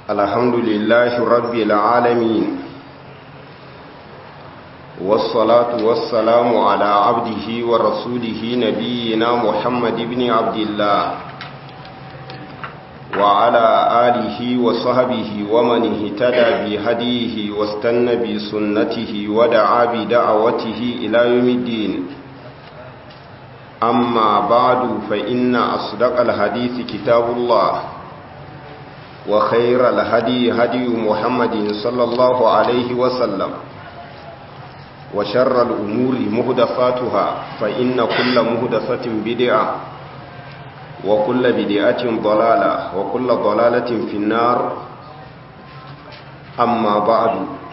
الحمد لله رب العالمين والصلاة والسلام على عبده ورسوله نبينا محمد بن عبد الله وعلى آله وصحبه ومن اهتدى بهديه واستنى بسنته ودعا بدعوته إلى يوم الدين أما بعد فإن أصدق الحديث كتاب الله وخير الهدي هدي محمد صلى الله عليه وسلم وشر الأمور مهدفاتها فإن كل مهدفة بدعة وكل بدعة ضلالة وكل ضلالة في النار أما بعد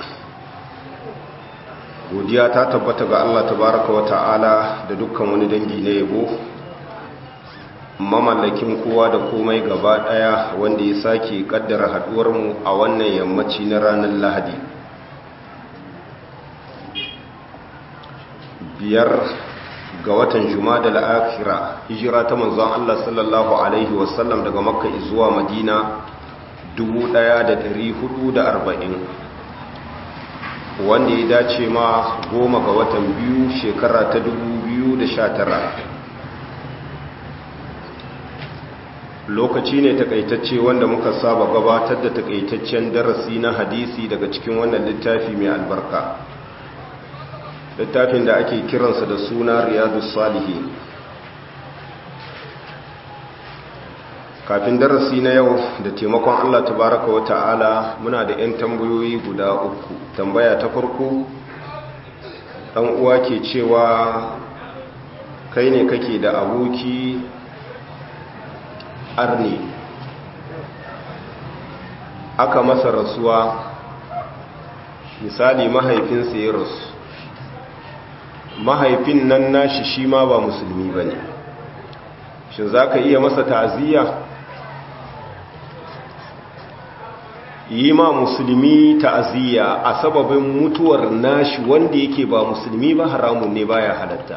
godiya ta tabbata ga Allah tabaraka wa ta'ala da dukkan wani dangi na yabo mamallakin kowa da komai gaba daya wanda ya sake kaddara haduwar mu a wannan yammaci na ranar Lahadi biyar ga watan Jumada al-Akhira hijira ta manzon Allah sallallahu alaihi wasallam daga Makka zuwa Madina 1440 wanda ya dace ma goma ga watan biyu shekara ta 2019 lokaci ne takaitacce wanda muka saba gabatar da takaitaccen darasi na hadisi daga cikin wannan littafi mai albarka littafin da ake kiransa da suna riyadu salihi kafin darasi na yau da taimakon allah tabaraka wa ta'ala muna da 'yan tambayoyi guda uku tambaya ta farko ɗan uwa ke cewa kai ne kake da aboki arni aka masa rasuwa misali mahaifinsa ya rasu mahaifin nan nashi shi ma ba musulmi ba ne shi za ka iya masa ta'aziyya yi ma musulmi ta'aziyya a sababin mutuwar nashi wanda yake ba musulmi ba haramun ne baya halatta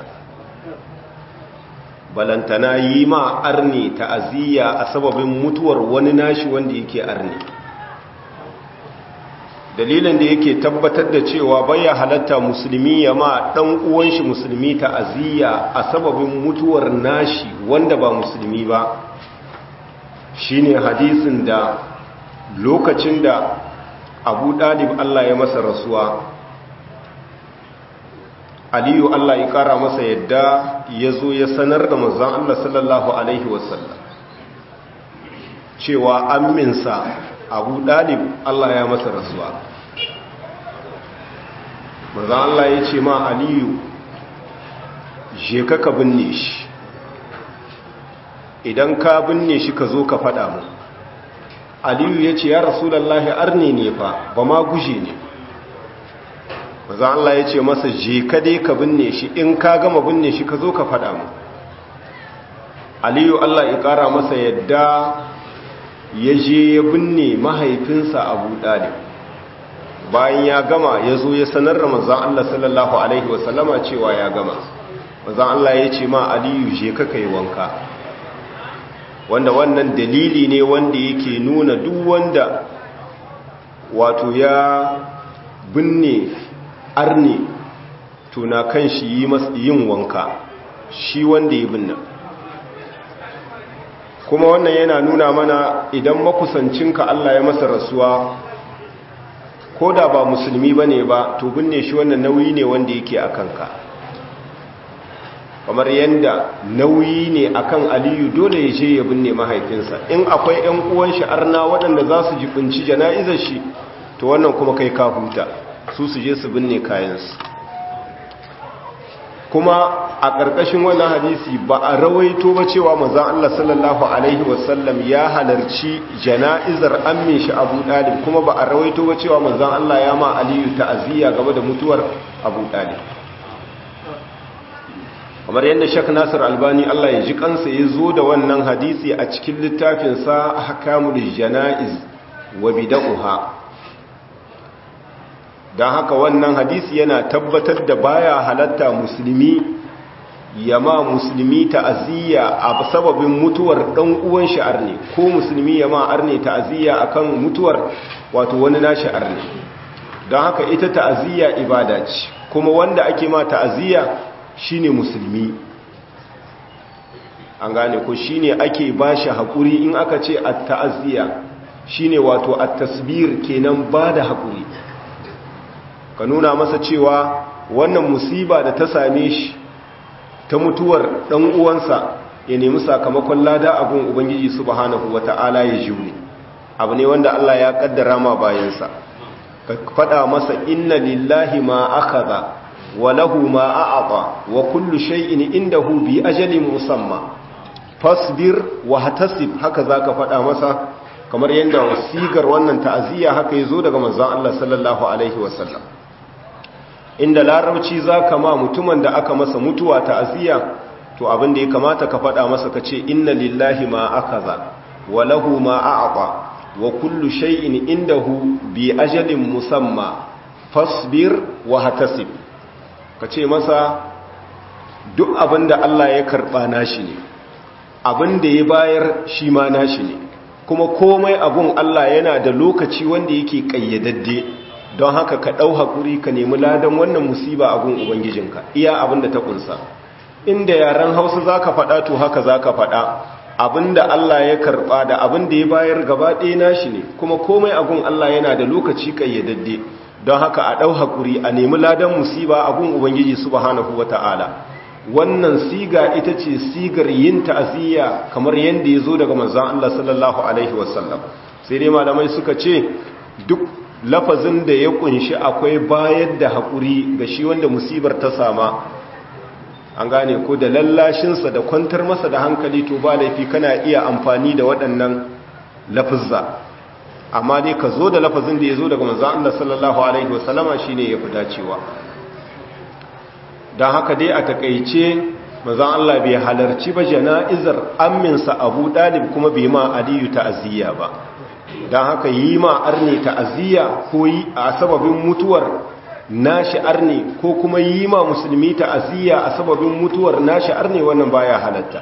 balantana yi ma arni ta'aziyya a sababin mutuwar wani nashi wanda yake arni dalilin da yake tabbatar da cewa baya halatta musulmi ya ma dan uwan shi musulmi ta'aziyya a sababin mutuwar nashi wanda ba musulmi ba shine hadisin da lokacin da Abu Dalib Allah ya masa rasuwa Aliyu Allah ya kara masa yadda ya zo ya sanar da manzon Allah sallallahu alaihi wasallam cewa amminsa Abu Dalib Allah ya masa rasuwa manzon Allah ya ce ma Aliyu je ka ka binne shi idan ka binne shi ka zo ka faɗa mu aliyu ya ce ya rasulallahi arni ne fa ba ma guje ne maza Allah ya ce masa je ka dai ka binne shi in ka gama binne shi ka zo ka faɗa mu aliyu Allah ya ƙara masa yadda ya je ya binne mahaifinsa abu ɗalib bayan ya gama ya zo ya sanar da manzan Allah sallallahu Alaihi wasallama cewa ya gama manzan Allah ya ce ma aliyu je ka kai wanka wanda wannan dalili ne wanda yake nuna duk wanda wato ya binne arne tuna kan shi yin wanka shi wanda ya binne kuma wannan yana nuna mana idan makusancinka Allah ya masa rasuwa ko da ba musulmi ba ne ba to binne shi wannan nauyi ne wanda yake a kanka kamar yadda nauyi ne akan aliyu dole ya je ya binne mahaifinsa in akwai 'yan uwan shi arna waɗanda za su jibinci jana'izar shi to wannan kuma kai ka huta su su je su binne kayansu kuma a ƙarƙashin wannan hadisi ba a rawaito ba cewa mazan Allah sallallahu alaihi wasallam ya halarci jana'izar ammin shi abu ɗalib kuma ba a rawaito ba cewa mazan Allah ya ma aliyu ta'aziyya game da mutuwar abu ɗalib kamar yadda shak nasir albani allah ya ji kansa ya zo da wannan hadisi a cikin littafinsa hakamul jana'iz wa bida'uha don haka wannan hadisi yana tabbatar da baya halatta musulmi yama musulmi ta'aziyya a sababin mutuwar dan uwan shi arne ko musulmi yama arne ta'aziyya akan mutuwar wato wani nashi arne don haka ita ta'aziyya ibada ce kuma wanda ake ma ta'aziyya shine musulmi an gane ko shine ake bashi hakuri in aka ce at-ta'aziyya shine wato at-tasbir kenan bada hakuri ka nuna masa cewa wannan musiba da ta same shi ta mutuwar dan uwansa ya nemi sakamakon lada abun ubangiji subhanahu wata'ala ya jure abu ne wanda Allah ya kaddara ma bayansa ka fada masa inna lillahi ma akhadha wa lahu ma a'ata wa kullu shay'in indahu bi ajalin musamma fasbir wa hatasib haka zaka fada masa kamar yadda sigar wannan ta'aziyya haka yazo daga manzon Allah sallallahu alaihi wasallam inda larabci zaka ma mutumin da aka masa mutuwa ta'aziyya to abin da ya kamata ka faɗa masa ka ce inna lillahi ma akaza wa lahu ma a'ata wa kullu shay'in indahu bi ajalin musamma fasbir wa hatasib ka ce masa duk abin da Allah ya karɓa nashi ne abin da ya bayar shi ma nashi ne kuma komai abun Allah yana da lokaci wanda yake ƙayyadadde don haka ka ɗau haƙuri ka nemi ladan wannan musiba abun ubangijinka iya abin da ta ƙunsa inda yaren hausa za ka faɗa to haka za ka faɗa abin da Allah ya karɓa da abin da ya bayar gaba ɗaya nashi ne kuma komai abun Allah yana da lokaci ƙayyadadde don haka a ɗau haƙuri a nemi ladan musiba abun ubangiji subhanahu wata'ala wannan siga ita ce sigar yin ta'aziyya kamar yadda ya zo daga manzan Allah sallallahu Alaihi wasallam sai dai malamai suka ce duk lafazin da ya kunshi akwai bayar da haƙuri ga shi wanda musibar ta sama an gane ko da lallashinsa da kwantar masa da hankali to ba laifi kana iya amfani da waɗannan lafizza amma dai ka zo da lafazin da ya zo daga manzan Allah sallallahu Alaihi wasallama shi ne ya fi dacewa don haka dai a takaice mazan Allah bai halarci ba jana'izar amminsa abu dalib kuma bai ma aliyu ta'aziyya ba don haka yi ma arne ta'aziyya ko yi a sababin mutuwar nashi arne ko kuma yi ma musulmi ta'aziyya a sababin mutuwar nashi arne wannan baya halatta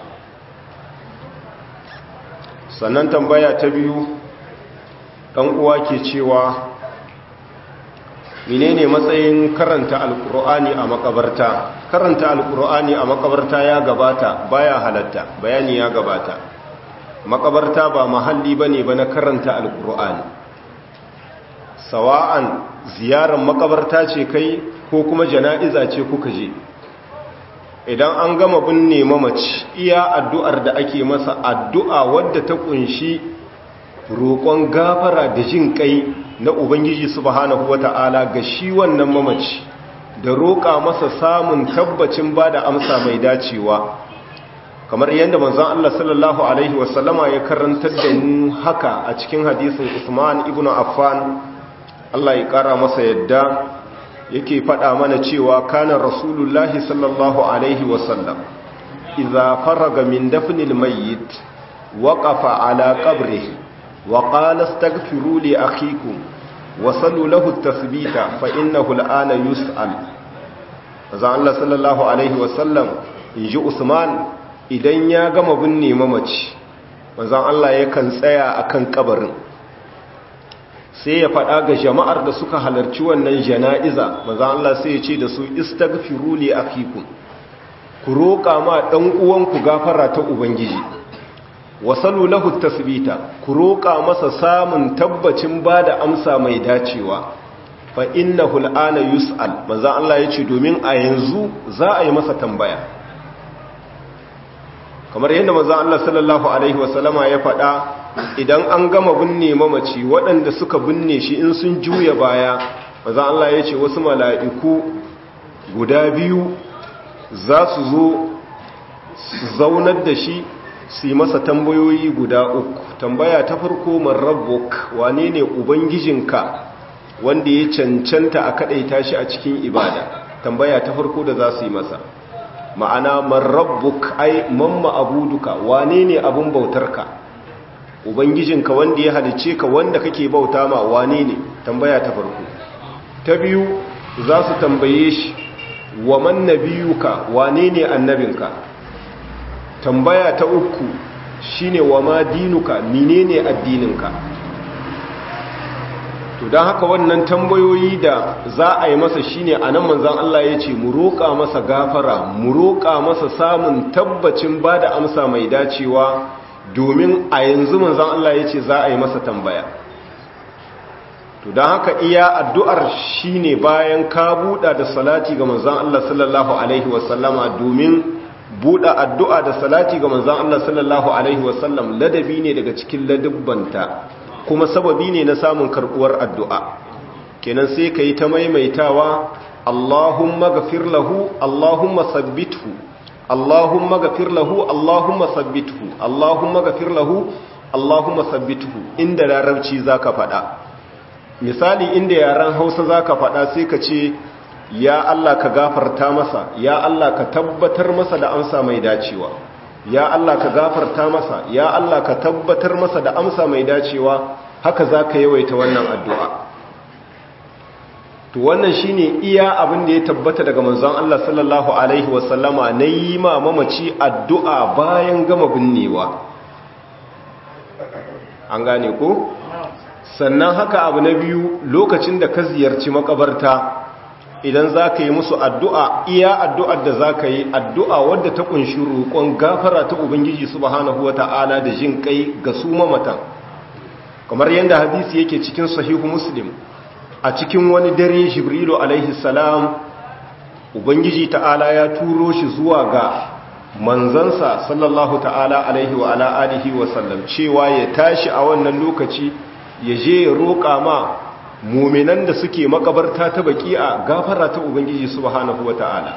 sannan tambaya ta biyu ɗan uwa ke cewa menene matsayin karanta alkur'ani a makabarta karanta alkur'ani a makabarta ya gabata baya halatta bayani ya gabata makabarta ba mahalli bane ba na karanta alkur'ani sawa'an ziyarar makabarta ce kai ko kuma jana'iza ce kuka je idan an gama binne mamaci iya addu'ar da ake masa addu'a wadda ta kunshi roƙon gafara da jin kai na Ubangiji subhanahu wata'ala ga shi wannan mamaci da roƙa masa samun tabbacin ba da amsa mai dacewa kamar yadda manzon Allah sallallahu alaihi wasallama ya karantar da mu haka a cikin hadisin Usman ibn Affan Allah ya ƙara masa yadda yake faɗa mana cewa kana rasulullahi sallallahu alaihi wasallam idza faraga min dafnil mayyit waqafa ala qabrihi وقال استغفروا لأخيكم وصلوا له التثبيت فإنه الآن يسأل فزان الله صلى الله عليه وسلم يجي عثمان idan ya gama binne mamaci manzon Allah yakan tsaya akan kabarin sai ya faɗa ga jama'ar da suka halarci wannan jana'iza manzon Allah sai ya ce da su istaghfiru li akhikum ku roƙa ma dan uwanku gafara ta ubangiji wasalu lahu tasbita ku roƙa masa samun tabbacin bada amsa mai dacewa fa innahu al'ana yus'al manzo Allah yace domin a yanzu za a yi masa tambaya kamar yadda manzo Allah sallallahu alaihi wasallama ya faɗa idan an gama binne mamaci waɗanda suka binne shi in sun juya baya manzo Allah yace wasu mala'iku guda biyu za su zo su zaunar da shi su yi masa tambayoyi guda uku tambaya ta farko man rabbuk wane ne ubangijinka wanda ya cancanta a kadaita shi a cikin ibada tambaya ta farko da za su yi masa ma'ana man rabbuk ai man ma'abuduka wane ne abun bautarka ubangijinka wanda ya halice ka wanda kake bauta ma wane ne tambaya ta farko ta biyu za su tambaye shi wa man nabiyuka wane ne annabinka tambaya ta uku shine wa ma dinuka menene addininka to don haka wannan tambayoyi da za a yi masa shine a nan manzan Allah ya ce mu roƙa masa gafara mu roƙa masa samun tabbacin ba da amsa mai dacewa domin a yanzu manzan Allah ya ce za a yi masa tambaya to don haka iya addu'ar shine bayan ka buɗa da salati ga manzan Allah sallallahu Alaihi wasallama domin buɗa addu'a da salati ga manzan Allah sallallahu Alaihi wasallam ladabi ne daga cikin ladabbanta kuma sababi ne na samun karbuwar addu'a kenan sai ka yi ta maimaitawa Allahumma gafir lahu Allahumma sabbithu Allahumma gafir lahu Allahumma sabbithu Allahumma gafir lahu Allahumma sabbithu inda larabci zaka faɗa misali inda yaran Hausa zaka faɗa sai ka ce ya Allah ka gafarta masa ya Allah ka tabbatar masa da amsa mai dacewa ya Allah ka gafarta masa ya Allah ka tabbatar masa da amsa mai dacewa haka za ka yawaita wannan addu'a to wannan shine iya abin da ya tabbata daga manzon Allah sallallahu alaihi wasallama na yi ma mamaci addu'a bayan gama binnewa an gane ko sannan haka abu na biyu lokacin da ka ziyarci makabarta idan za ka yi musu addu'a iya addu'ar da za ka yi addu'a wadda ta kunshi roƙon gafara ta Ubangiji subhanahu wa ta'ala da jin kai ga su mamatan kamar yadda hadisi yake cikin sahihu muslim a cikin wani dare jibrilu alaihi salam Ubangiji ta'ala ya turo shi zuwa ga manzansa sallallahu ta'ala alaihi wa ala alihi wa sallam cewa ya tashi a wannan lokaci ya je ya roƙa ma muminan da suke makabarta ta baki'a gafara ta ubangiji subhanahu wata'ala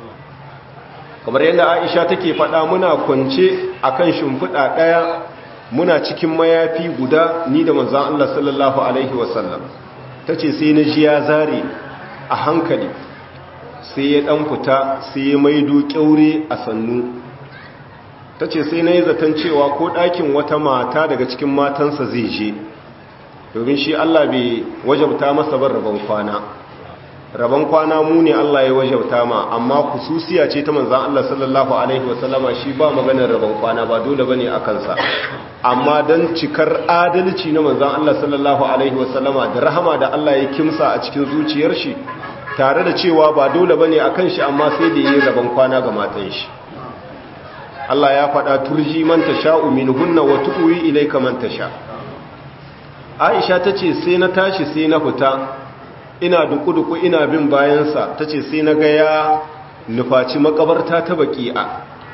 kamar yadda Aisha take faɗa muna kwance akan shimfiɗa ɗaya muna cikin mayafi guda ni da manzon Allah sallallahu alaihi wasallam tace sai na ji ya zare a hankali sai ya dan fita sai ya maido kyaure a sannu tace sai na yi zaton cewa ko ɗakin wata mata daga cikin matansa zai je domin shi Allah bai wajabta masa bar rabon kwana rabon kwana mu ne Allah ya wajabta ma amma kususiya ce ta manzan Allah sallallahu alaihi wasallama shi ba maganar rabon kwana ba dole bane a kansa amma dan cikar adalci na manzan Allah sallallahu alaihi wasallama da rahama da Allah ya kimsa a cikin zuciyar shi tare da cewa ba dole bane a kan shi amma sai da yi rabon kwana ga matan shi Allah ya faɗa turji man tasha'u minhunna wa tu'wi ilayka man tasha' aisha ta ce sai na tashi sai na fita ina duku-duku ina bin bayansa ta ce sai na ga ya nufaci makabarta ta baki'a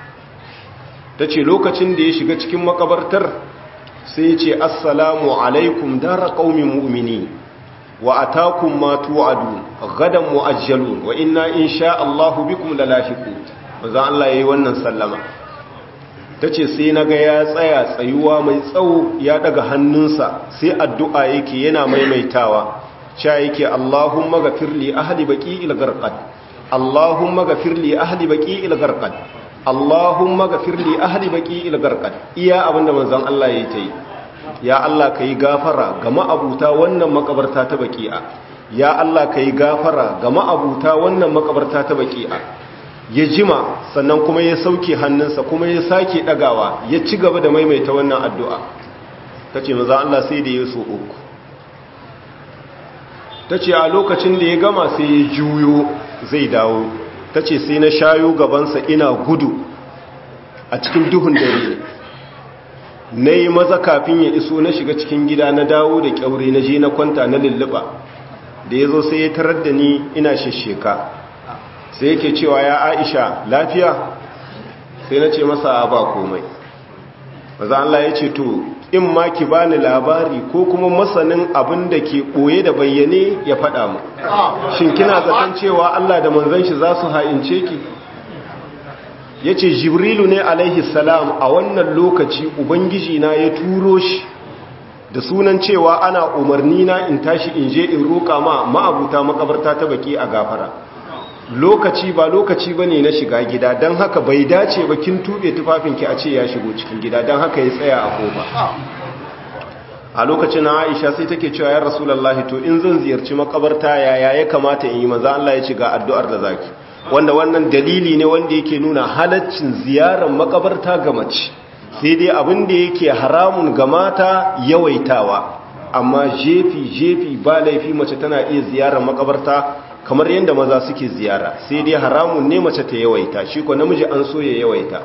ta ce lokacin da ya shiga cikin makabartar sai ya ce assalamu alaikum dara ƙaumin mu'mini wa atakum ma tu'adu gadan mu'ajjalun wa inna insha Allahu bikum lalahiqu manzo Allah yayi wannan sallama ta ce sai na ga ya tsaya tsayuwa mai tsawo ya daga hannunsa sai addu'a yake yana maimaitawa sha yake Allahumma gafir li ahli baqi il garqad Allahumma gafir li ahli baqi il garqad Allahumma gafir li ahli baqi il garqad iya abinda manzon Allah yayi tayi ya Allah kai gafara ga ma'abuta wannan makabarta ta baqi'a ya Allah kai gafara ga ma'abuta wannan makabarta ta baqi'a ya jima sannan kuma ya sauke hannunsa kuma ya sake dagawa ya ci gaba da maimaita wannan addu'a ta ce maza Allah sai da ya so uku ta ce a lokacin da ya gama sai ya juyo zai dawo ta ce sai na shayo gabansa ina gudu a cikin duhun dare na yi maza kafin ya iso na shiga cikin gida na dawo da kyaure na je na kwanta na lulluɓa da ya zo sai ya tarar da ni ina shesheka sai yake cewa ya aisha lafiya sai na ce masa ba komai maza Allah ya ce to in ma ki bani labari ko kuma masanin abin da ke ɓoye da bayyane ya faɗa mu shin kina zaton cewa Allah da manzon shi za su ha'ince ki ya ce jibrilu ne alaihi salam a wannan lokaci ubangiji na ya turo shi da sunan cewa ana umarni na in tashi in je in roƙa ma ma'abuta makabarta ta baki a gafara lokaci ba lokaci bane na shiga gida don haka bai dace ba kin tube tufafinki a ce ya shigo cikin gida don haka ya tsaya a kofa a lokacin na Aisha sai take cewa ya Rasulullahi to in zan ziyarci makabarta yaya ya kamata in yi maza Allah ya ci ga addu'ar da zaki wanda wannan dalili ne wanda yake nuna halaccin ziyarar makabarta ga mace sai dai abin da yake haramun ga mata yawaitawa amma jefi jefi ba laifi mace tana iya ziyarar makabarta kamar yadda maza suke ziyara sai dai haramun ne mace ta yawaita shi ko namiji an so ya yawaita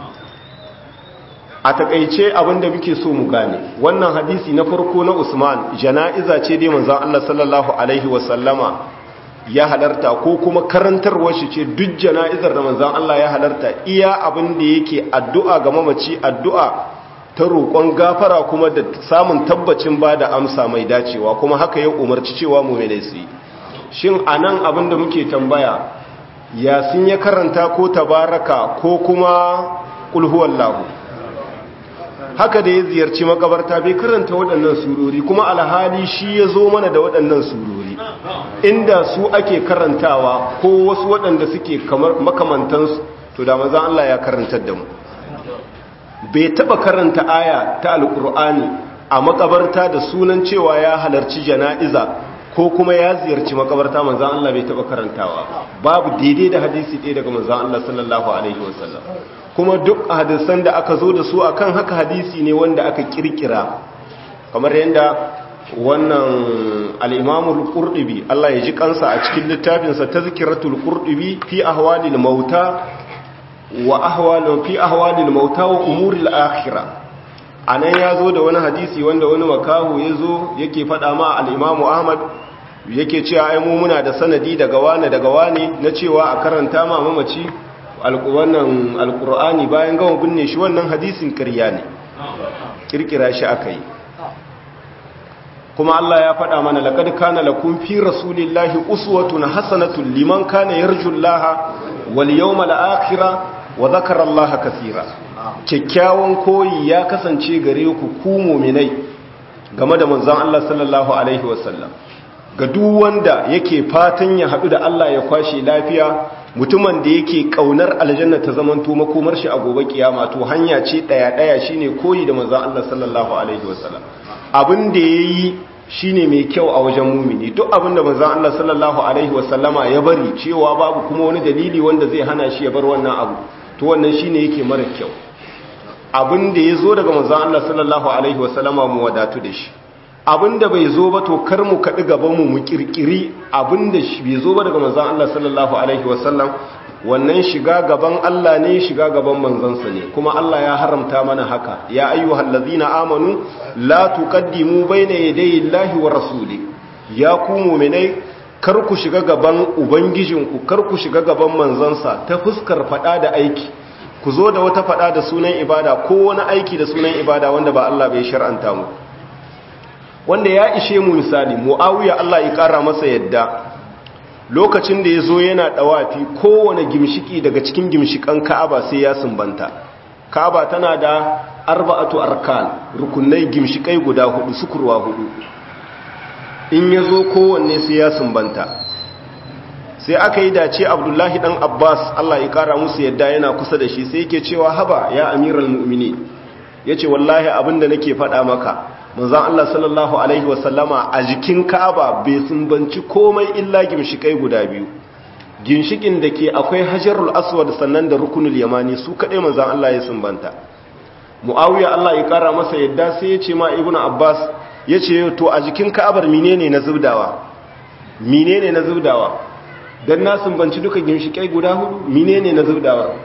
a takaice abinda muke so mu gane wannan hadisi na farko na Usman jana'iza ce dai manzon Allah sallallahu alaihi wasallama ya halarta ko kuma karantarwar shi ce duk jana'izar da manzon Allah ya halarta iya abin da yake addu'a ga mamaci addu'a ta roƙon gafara kuma da samun tabbacin ba da amsa mai dacewa kuma haka ya umarci cewa mu'minai su yi shin anan abin da muke tambaya yasin ya karanta ko tabaraka ko kuma qul huwallahu haka da ya ziyarci makabarta bai karanta waɗannan surori kuma alhali shi ya zo mana da waɗannan surori inda su ake karantawa ko wasu waɗanda suke kamar makamantansu to da mazan Allah ya karantar da mu bai taɓa karanta aya ta alƙur'ani a makabarta da sunan cewa ya halarci jana'iza ko kuma ya ziyarci makabarta manzan Allah bai taɓa karantawa babu daidai da hadisi ɗaya daga manzan Allah sallallahu alaihi wasallam kuma duk hadisan da aka zo da su akan haka hadisi ne wanda aka kirkira kamar yadda wannan al-Imam al-Qurtubi Allah ya ji kansa a cikin littafinsa Tazkiratul Qurtubi fi ahwalil mauta wa ahwalin fi ahwalil mauta wa umuril akhirah anan yazo da wani hadisi wanda wani makahu yazo yake fada ma al-Imam Ahmad yake cewa ai mu muna da sanadi daga wani daga wani na cewa a karanta ma mamaci wannan alkur'ani bayan gama binne shi wannan hadisin ƙarya ne kirkira shi aka yi kuma Allah ya faɗa mana laqad kana lakum fi rasulillahi uswatun hasanatun liman kana yarjullaha wal yawmal akhir wa dhakara Allah kaseera kyakkyawan koyi ya kasance gare ku ku mu'minai game da manzon Allah sallallahu alaihi wasallam ga duk wanda yake fatan ya haɗu da Allah ya kwashe lafiya mutumin da yake kaunar aljanna ta zamanto makomar shi a gobe kiyama to hanya ce daya daya shine koyi da manzon Allah sallallahu alaihi wasallam abin da yayi shine mai kyau a wajen mumini duk abin da manzon Allah sallallahu alaihi wasallama ya bari cewa babu kuma wani dalili wanda zai hana shi ya bar wannan abu to wannan shine yake mara kyau abin da yazo daga manzon Allah sallallahu alaihi wasallama mu wadatu da shi abinda bai zo ba to kar mu kaɗi gabanmu mu kirkiri abinda bai zo ba daga manzan Allah sallallahu alaihi wasallam wannan shiga gaban Allah ne shiga gaban manzansa ne kuma Allah ya haramta mana haka ya ayyuhal ladzina amanu la tuqaddimu bayna yadayi llahi wa rasuli ya ku mu'minai kar ku shiga gaban ubangijinku kar ku shiga gaban manzansa ta fuskar fada da aiki ku zo da wata fada da sunan ibada ko wani aiki da sunan ibada wanda ba Allah bai shar'anta mu wanda ya ishe mu misali mu'awiya Allah ya kara masa yadda lokacin da ya zo yana dawafi kowane gimshiki daga cikin gimshikan ka'aba sai ya sumbanta ka'aba tana da arba'atu arkan rukunai gimshikai guda hudu sukurwa hudu in ya zo kowanne sai ya sumbanta sai aka yi dace abdullahi dan abbas Allah ya kara musu yadda yana kusa da shi sai yake cewa haba ya amiral mu'mini yace wallahi abinda nake faɗa maka manzan Allah sallallahu Alaihi wasallama a jikin ka'aba bai sumbanci komai illa gimshikai guda biyu ginshikin da ke akwai hajarul aswad sannan da rukunul yamani su kaɗai manzan Allah ya sumbanta mu'awiya Allah ya ƙara masa yadda sai ya ce ma ibnu abbas ya ce to a jikin ka'abar menene na zubdawa menene na zubdawa dan na sumbanci duka ginshikai guda hudu menene na zubdawa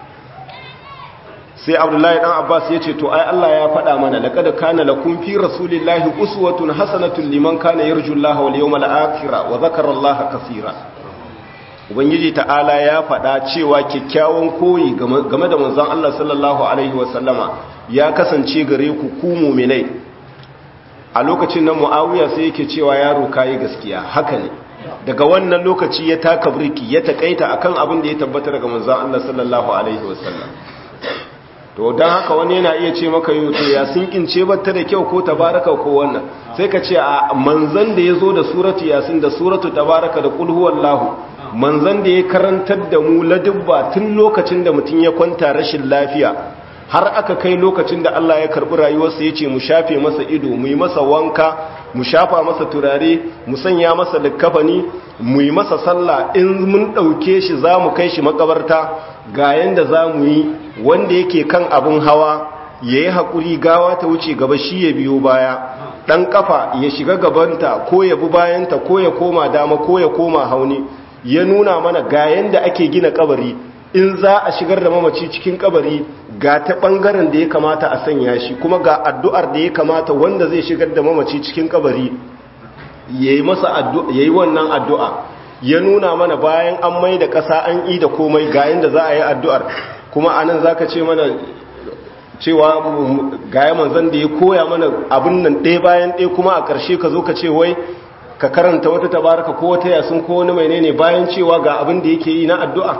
sai abdullahi dan abbas ya ce to ai Allah ya faɗa mana laqad kana lakum fi rasulillahi uswatun hasanatun liman kana yarjullaha wal yawmal akhir wa dhakara allaha kaseera ubangiji ta'ala ya faɗa cewa kyakkyawan koyi game da manzon Allah sallallahu alaihi wasallama ya kasance gare ku ku mu'minai a lokacin nan muawiya sai yake cewa yaro kai gaskiya haka ne daga wannan lokaci ya taka birki ya takaita akan abin da ya tabbata daga manzon Allah sallallahu alaihi wasallam to don haka wani yana iya ce maka yau to ya sinkince batta da kyau ko tabaraka ko wannan sai ka ce a manzan da ya zo da suratu yasin da suratu tabaraka da kul huwallahu manzan da ya karantar da mu ladubba tun lokacin da mutum ya kwanta rashin lafiya har aka kai lokacin da Allah ya karbi rayuwarsa ya ce mu shafe masa ido mu yi masa wanka mu shafa masa turare mu sanya masa likkafani mu yi masa sallah in mun ɗauke shi za mu kai shi makabarta ga yanda za mu yi wanda yake kan abin hawa ya yi haƙuri gawa ta wuce gaba shi ya biyo baya ɗan ƙafa ya shiga gabanta ko ya bi bayanta ko ya koma dama ko ya koma hauni ya nuna mana ga yanda ake gina kabari in za a shigar da mamaci cikin kabari ga ta ɓangaren da ya kamata a sanya shi kuma ga addu'ar da ya kamata wanda zai shigar da mamaci cikin kabari ya yi wannan addu'a ya nuna mana bayan an mai da ƙasa an yi da komai ga yanda za a yi addu'ar kuma anan za ka ce mana cewa gaya manzan da ya koya mana abin nan ɗaya bayan ɗaya kuma a ƙarshe ka zo ka ce wai ka karanta wata tabaraka ko wata yasun ko wani mai ne bayan cewa ga abin da yake yi na addu'a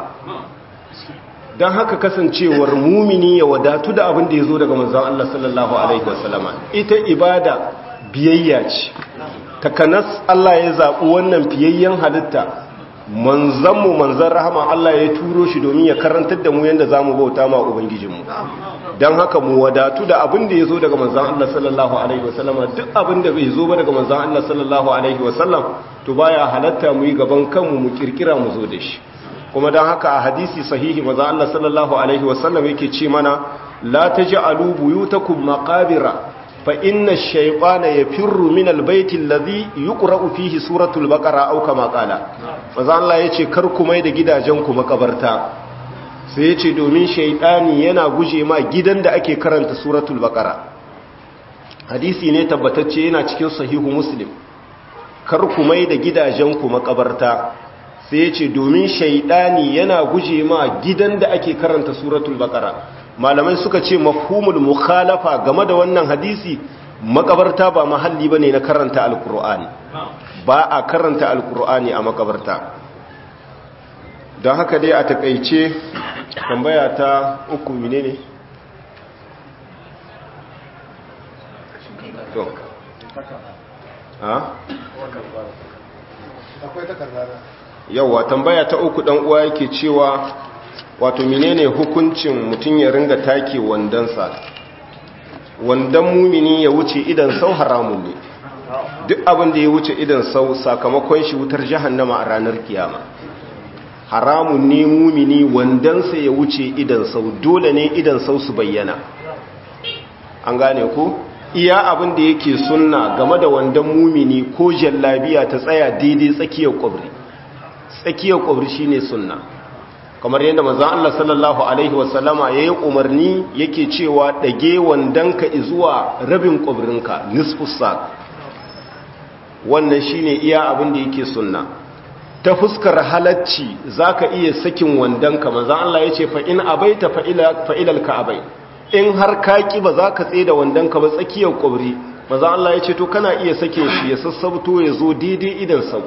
don haka kasancewar mumini ya wadatu da abin da ya zo daga manzan Allah sallallahu Alaihi wasallama ita ibada biyayya ce takanas Allah ya zaɓi wannan fiyayyen halitta manzanmu manzan rahama Allah ya turo shi domin ya karantar da mu yadda za mu bauta ma Ubangijinmu don haka mu wadatu da abin da ya zo daga manzan Allah sallallahu Alaihi wasallama duk abin da bai zo ba daga manzan Allah sallallahu Alaihi wasallam to baya halatta mu yi gaban kanmu mu kirkira mu zo da shi kuma don haka a hadisi sahihi maza Allah sallallahu Alaihi wasallam yake ce mana la ta ji alubuyutakun makabira fa inna shaifana ya firru min albaitin lazi yi ƙura'u fihi suratul bakara auka makala maza Allah ya ce kar kuma da gidajenku makabarta sai ya ce domin shaidani yana guje ma gidan da ake karanta suratul bakara hadisi ne tabbatacce yana cikin sahihu muslim kar kuma da gidajenku makabarta sai ya ce domin shaidani yana guje ma gidan da ake karanta suratul bakara malamai suka ce mafhumul mukhalafa game da wannan hadisi makabarta ba mahalli bane na karanta alkur'ani ba a karanta alkur'ani a makabarta don haka dai a takaice tambaya ta uku menene to ha akwai takarda yauwa tambaya ta uku dan uwa yake cewa wato menene hukuncin mutum ya ringa take wandansa wandan mumini ya wuce idan sau haramun ne duk abin da ya wuce idan sau sakamakon shi wutar jahannama a ranar kiyama haramun ne mumini wandansa ya wuce idan sau dole ne idan sau su bayyana an gane ku iya abin da yake sunna game da wandan mumini ko jallabiya ta tsaya daidai tsakiyar kwabri tsakiyar kwabri shine sunna kamar yadda manzon Allah sallallahu alaihi wasallama yayi umarni yake cewa dage wandanka zuwa rabin kwabrinka nisfus saq wannan shine iya abin da yake sunna ta fuskar halacci zaka iya sakin wandanka manzon Allah yace fa in abaita fa ila fa ilal ka'bai in har kaki ba za ka tsaye da wandanka ba tsakiyar kwabri manzon Allah yace to kana iya sake shi ya sassabto ya zo daidai idan sau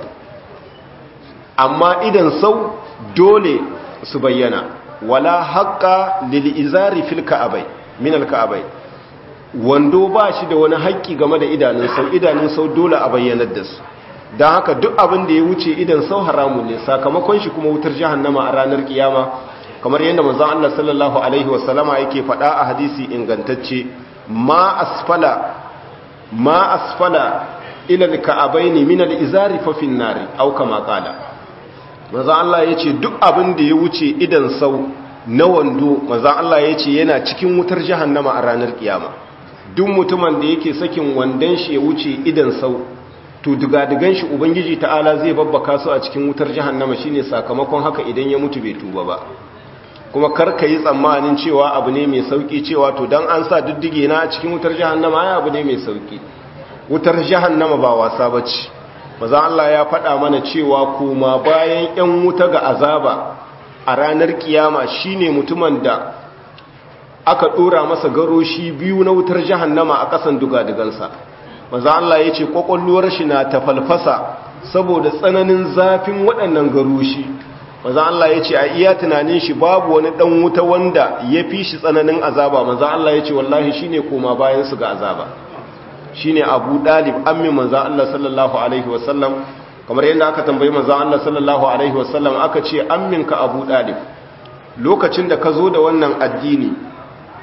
amma idan sau dole su bayyana wala haƙƙa lil'izari fil ka'abai min al-ka'abai wando ba shi da wani haƙƙi game da idanun sau idanun sau dole a bayyanar da su don haka duk abin da ya wuce idan sau haramu ne sakamakon shi kuma wutar jahannama a ranar kiyama kamar yadda manzon Allah sallallahu alaihi wasallama yake faɗa a hadisi ingantacce ma asfala ma asfala ila al-ka'abaini min al-izari fa fin nari aw kama qala maza Allah ya ce duk abin da ya wuce idan sau na wando maza Allah ya ce yana cikin wutar jahannama a ranar kiyama duk mutumin da yake sakin wandon shi ya wuce idan sau to digadigan shi ubangiji ta'ala zai babbaka su a cikin wutar jahannama shine sakamakon haka idan ya mutu bai tuba ba kuma kar ka yi tsammanin cewa abu ne mai sauki cewa to dan an sa diddige na a cikin wutar jahannama ya abu ne mai sauki wutar jahannama ba wasa bace maza Allah ya faɗa mana cewa kuma bayan 'yan wuta ga azaba a ranar kiyama shine mutumin da aka ɗora masa garoshi biyu na wutar jahannama a ƙasan dugadugansa maza Allah ya ce ƙwaƙwalluwar shi na tafalfasa saboda tsananin zafin waɗannan garoshi maza Allah ya ce a iya tunanin shi babu wani ɗan wuta wanda ya fi shi tsananin azaba maza Allah ya ce wallahi shine koma bayan su ga azaba shine Abu Dalib ammi manzon Allah sallallahu alaihi wasallam kamar yadda aka tambayi manzon Allah sallallahu alaihi wasallam aka ce amminka Abu Dalib lokacin da ka zo da wannan addini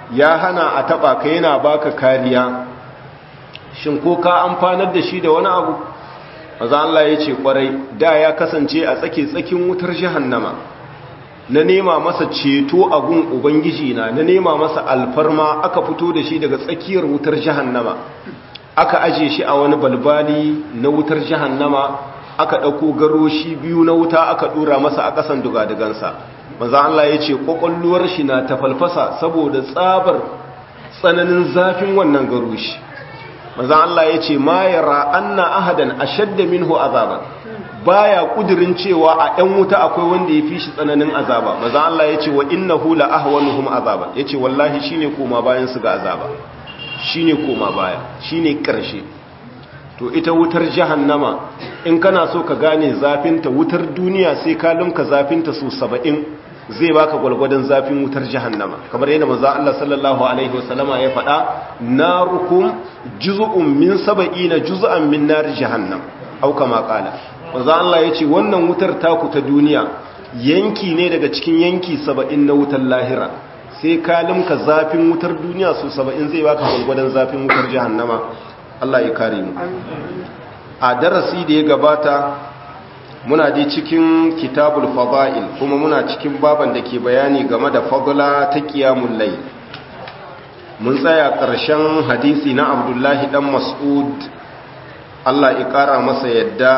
ya hana a taba ka yana baka kariya shin ko ka amfanar da shi da wani abu maza Allah ya ce kwarai da ya kasance a tsake tsakin wutar jahannama na nema masa ceto a gun ubangiji na na nema masa alfarma aka fito da shi daga tsakiyar wutar jahannama aka aje shi a wani balbali na wutar jahannama aka ɗauko garoshi biyu na wuta aka ɗora masa a ƙasan dugadugansa maza Allah ya ce ƙwaƙwalluwar shi na tafalfasa saboda tsabar tsananin zafin wannan garoshi maza Allah ya ce ma yara anna ahadan ashadda minhu azaban baya kudirin cewa a ɗan wuta akwai wanda ya fi shi tsananin azaba maza Allah ya ce wa innahu la ahwanuhum azaban yace wallahi shine koma bayan su ga azaba shine koma baya shine karshe to ita wutar jahannama in kana so ka gane zafinta wutar duniya sai ka lumka zafinta su saba'in zai baka gwalgwadon zafin wutar jahannama kamar yadda manzo Allah sallallahu alaihi wasallama ya faɗa narukum juz'un min saba'ina juz'an min nar jahannam au kama qala manzo Allah yace wannan wutar taku ta duniya yanki ne daga cikin yanki saba'in na wutar lahira sai ka lumka zafin wutar duniya su saba'in zai baka gwalgwadon zafin wutar jahannama Allah ya kare mu a darasi da ya gabata muna dai cikin kitabul fada'il kuma muna cikin baban da ke bayani game da fadla ta qiyamul layl mun tsaya ƙarshen hadisi na Abdullahi dan Mas'ud Allah ya kara masa yadda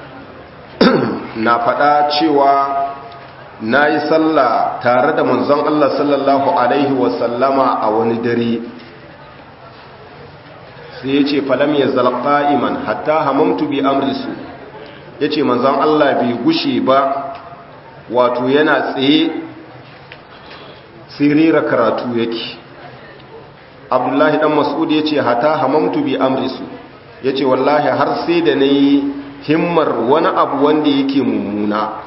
na faɗa cewa nayi sallah tare da manzon Allah sallallahu alaihi wasallama a wani dare sai ya ce falam ya zalƙa iman hatta hamamtu bi amrisu ya ce manzan Allah bai gushe ba wato yana tsaye sirira karatu yake abdullahi dan mas'ud ya ce hata hamamtu bi amrisu ya ce wallahi har sai da na yi himmar wani abu wanda yake mummuna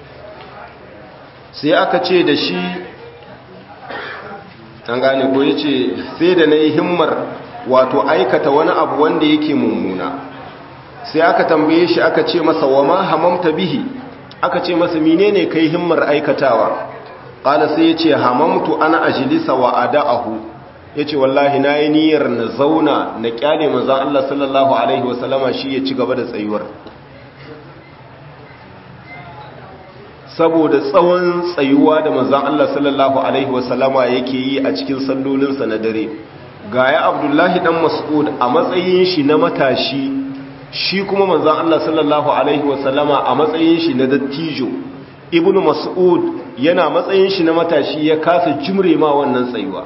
sai aka ce da shi an gane ko ya ce sai da na yi himmar wato aikata wani abu wanda yake mummuna sai aka tambaye shi aka ce masa wa ma hamamta bihi aka ce masa menene kai himmar aikatawa qala sai yace hamamtu ana ajlisa wa ada'ahu yace wallahi nayi niyyar na zauna na kyale manzon Allah sallallahu alaihi wasallama shi ya ci gaba da tsayuwar saboda tsawon tsayuwa da manzon Allah sallallahu alaihi wasallama yake yi a cikin sallolinsa na dare gaya abdullahi dan mas'ud a matsayin shi na matashi shi kuma manzon Allah sallallahu alaihi wasallama a matsayin shi na dattijo ibnu mas'ud yana matsayin shi na matashi ya kasa jimre ma wannan tsayuwa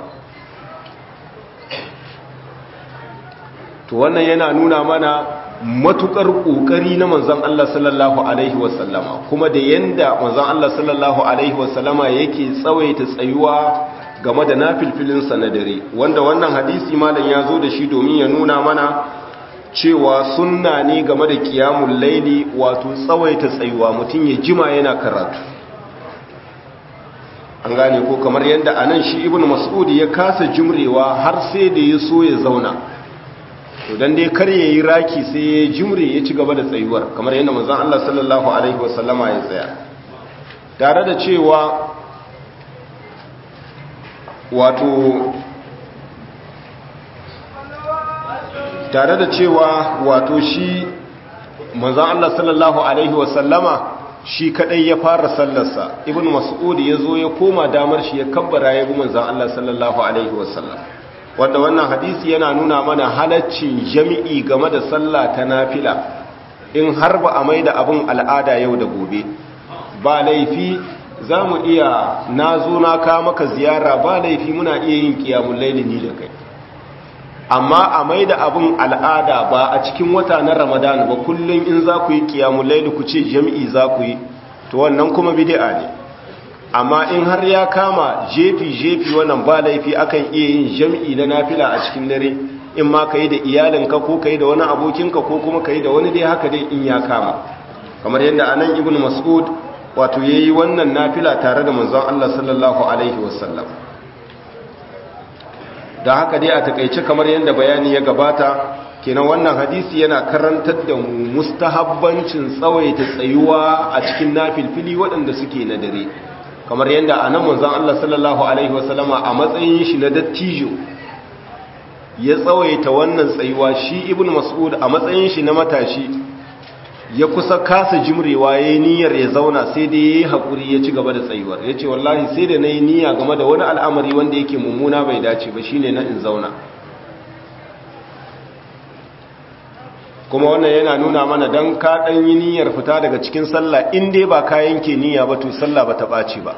to wannan yana nuna mana matukar kokari na manzon Allah sallallahu alaihi wasallama kuma da yanda manzon Allah sallallahu alaihi wasallama yake tsawaita tsayuwa game da nafilfilinsa na dare wanda wannan hadisi malam ya zo da shi domin ya nuna mana cewa sunna ne game da kiyamun laili wato tsawaita tsayuwa mutum ya jima yana karatu an gane ko kamar yadda anan shi ibn mas'ud ya kasa jimrewa har sai da ya so ya zauna to dan dai kar yayi raki sai ya jimre ya ci gaba da tsayuwar kamar yadda manzon Allah sallallahu alaihi wasallama ya tsaya tare da cewa wato tare da cewa wato shi manzan Allah sallallahu Alaihi wasallama shi kadai ya fara sallarsa ibn mas'ud ya zo ya koma damar shi ya kabbara ya bi manzan Allah sallallahu Alaihi wasallam wanda wannan hadisi yana nuna mana halaccin jami'i game da sallah ta nafila in har ba a mai da abin al'ada yau da gobe ba laifi za mu iya na zo na ka maka ziyara ba laifi muna iya yin kiyamun laili ni da kai amma a mai da abin al'ada ba a cikin wata na ramadan ba kullum in za ku yi kiyamun laili ku ce jami'i za ku yi to wannan kuma bidi'a ne amma in har ya kama jefi-jefi wannan ba laifi akan iya yin jami'i na nafila a cikin dare in ma ka yi da iyalinka ko ka yi da wani abokinka ko kuma ka yi da wani dai haka dai in ya kama kamar yadda anan ibn mas'ud wato ya yi wannan nafila tare da manzon Allah sallallahu Alaihi wasallam da haka dai a takaice kamar yadda bayani ya gabata kenan wannan hadisi yana karantar da mu mustahabbancin tsawaita tsayuwa a cikin nafilfili waɗanda suke na dare kamar yadda a nan manzon Allah sallallahu alaihi wasallama a matsayin shi na dattijo ya tsawaita wannan tsayuwa shi ibn mas'ud a matsayin shi na matashi ya kusa kasa jimrewa ya yi niyyar ya zauna sai dai ya yi haƙuri ya ci gaba da tsayuwar ya ce wallahi sai da na yi niyya game da wani al'amari wanda yake mummuna bai dace ba shine na in zauna kuma wannan yana nuna mana don ka ɗan yi niyyar fita daga cikin sallah in dai ba ka yanke niyya ba to sallah ba ta ɓaci ba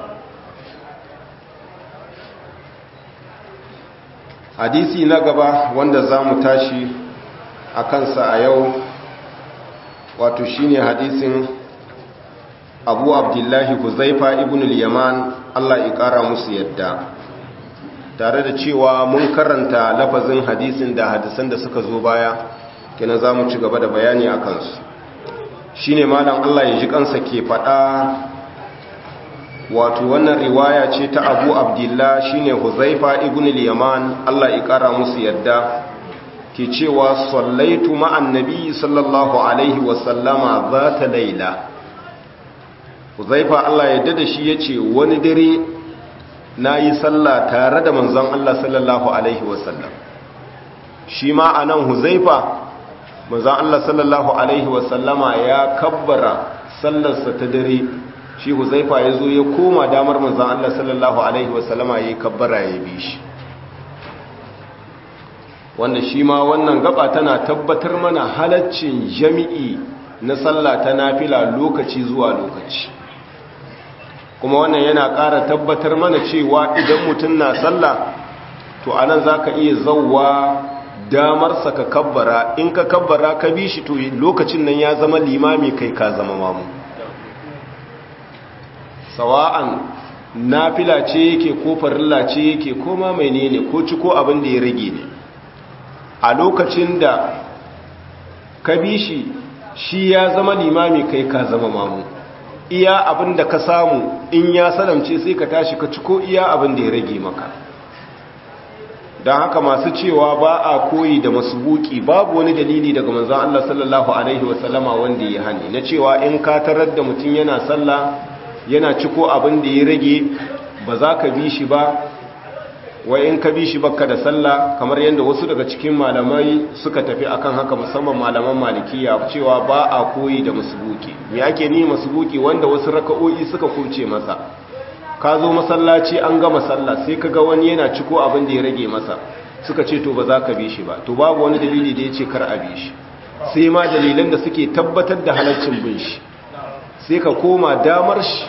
hadisi na gaba wanda za mu tashi a kansa a yau wato shine hadisin abu abdullahi huzaifa ibn al-yaman Allah ya kara musu yadda tare da cewa mun karanta lafazin hadisin da hadisan da suka zo baya kina za mu ci gaba da bayani a kansu shine malam Allah ya ji kansa ke faɗa wato wannan riwaya ce ta abu abdullah shine huzaifa ibn al-yaman Allah ya kara musu yadda ke cewa sallaitu ma'an nabi sallallahu alaihi wasallama za ta laila huzaifa Allah ya dada shi ya ce wani dare na yi sallah tare da manzon Allah sallallahu alaihi wasallam shi ma a nan huzaifa manzon Allah sallallahu alaihi wasallama ya kabbara sallarsa ta dare shi huzaifa ya zo ya koma damar manzon Allah sallallahu alaihi wasallama ya yi kabbara ya bi shi wanda shi ma wannan gaba tana tabbatar mana halaccin jami'i na sallah ta nafila lokaci zuwa lokaci kuma wannan yana ƙara tabbatar mana cewa idan mutum na sallah to anan za ka iya zauwa damarsa ka kabbara in ka kabbara ka bi shi to lokacin nan ya zama limami kai ka zama mamu sawa'an nafila ce yake ko farilla ce yake ko ma menene ko ci ko abin da ya rage ne a lokacin da ka bi shi shi ya zama limami kai ka zama mamu iya abin da ka samu in ya salamce sai ka tashi ka ciko iya abin da ya rage maka don haka masu cewa ba a koyi da masubuki babu wani dalili daga manzan Allah sallallahu Alaihi wasallama wanda ya hani na cewa in ka tarar da mutum yana sallah yana ciko abin da ya rage ba za ka bi shi ba wai in ka bi shi baka da sallah kamar yadda wasu daga cikin malamai suka tafi akan haka musamman malaman malikiya cewa ba a koyi da masubuki me ake ni masubuki wanda wasu raka'o'i suka kurce masa ka zo masallaci an gama sallah sai ka ga wani yana ciko abin da ya rage masa suka ce to ba za ka bi shi ba to babu wani dalili da ya ce kar a bi shi sai ma dalilan da suke tabbatar da halaccin bin shi sai ka koma damar shi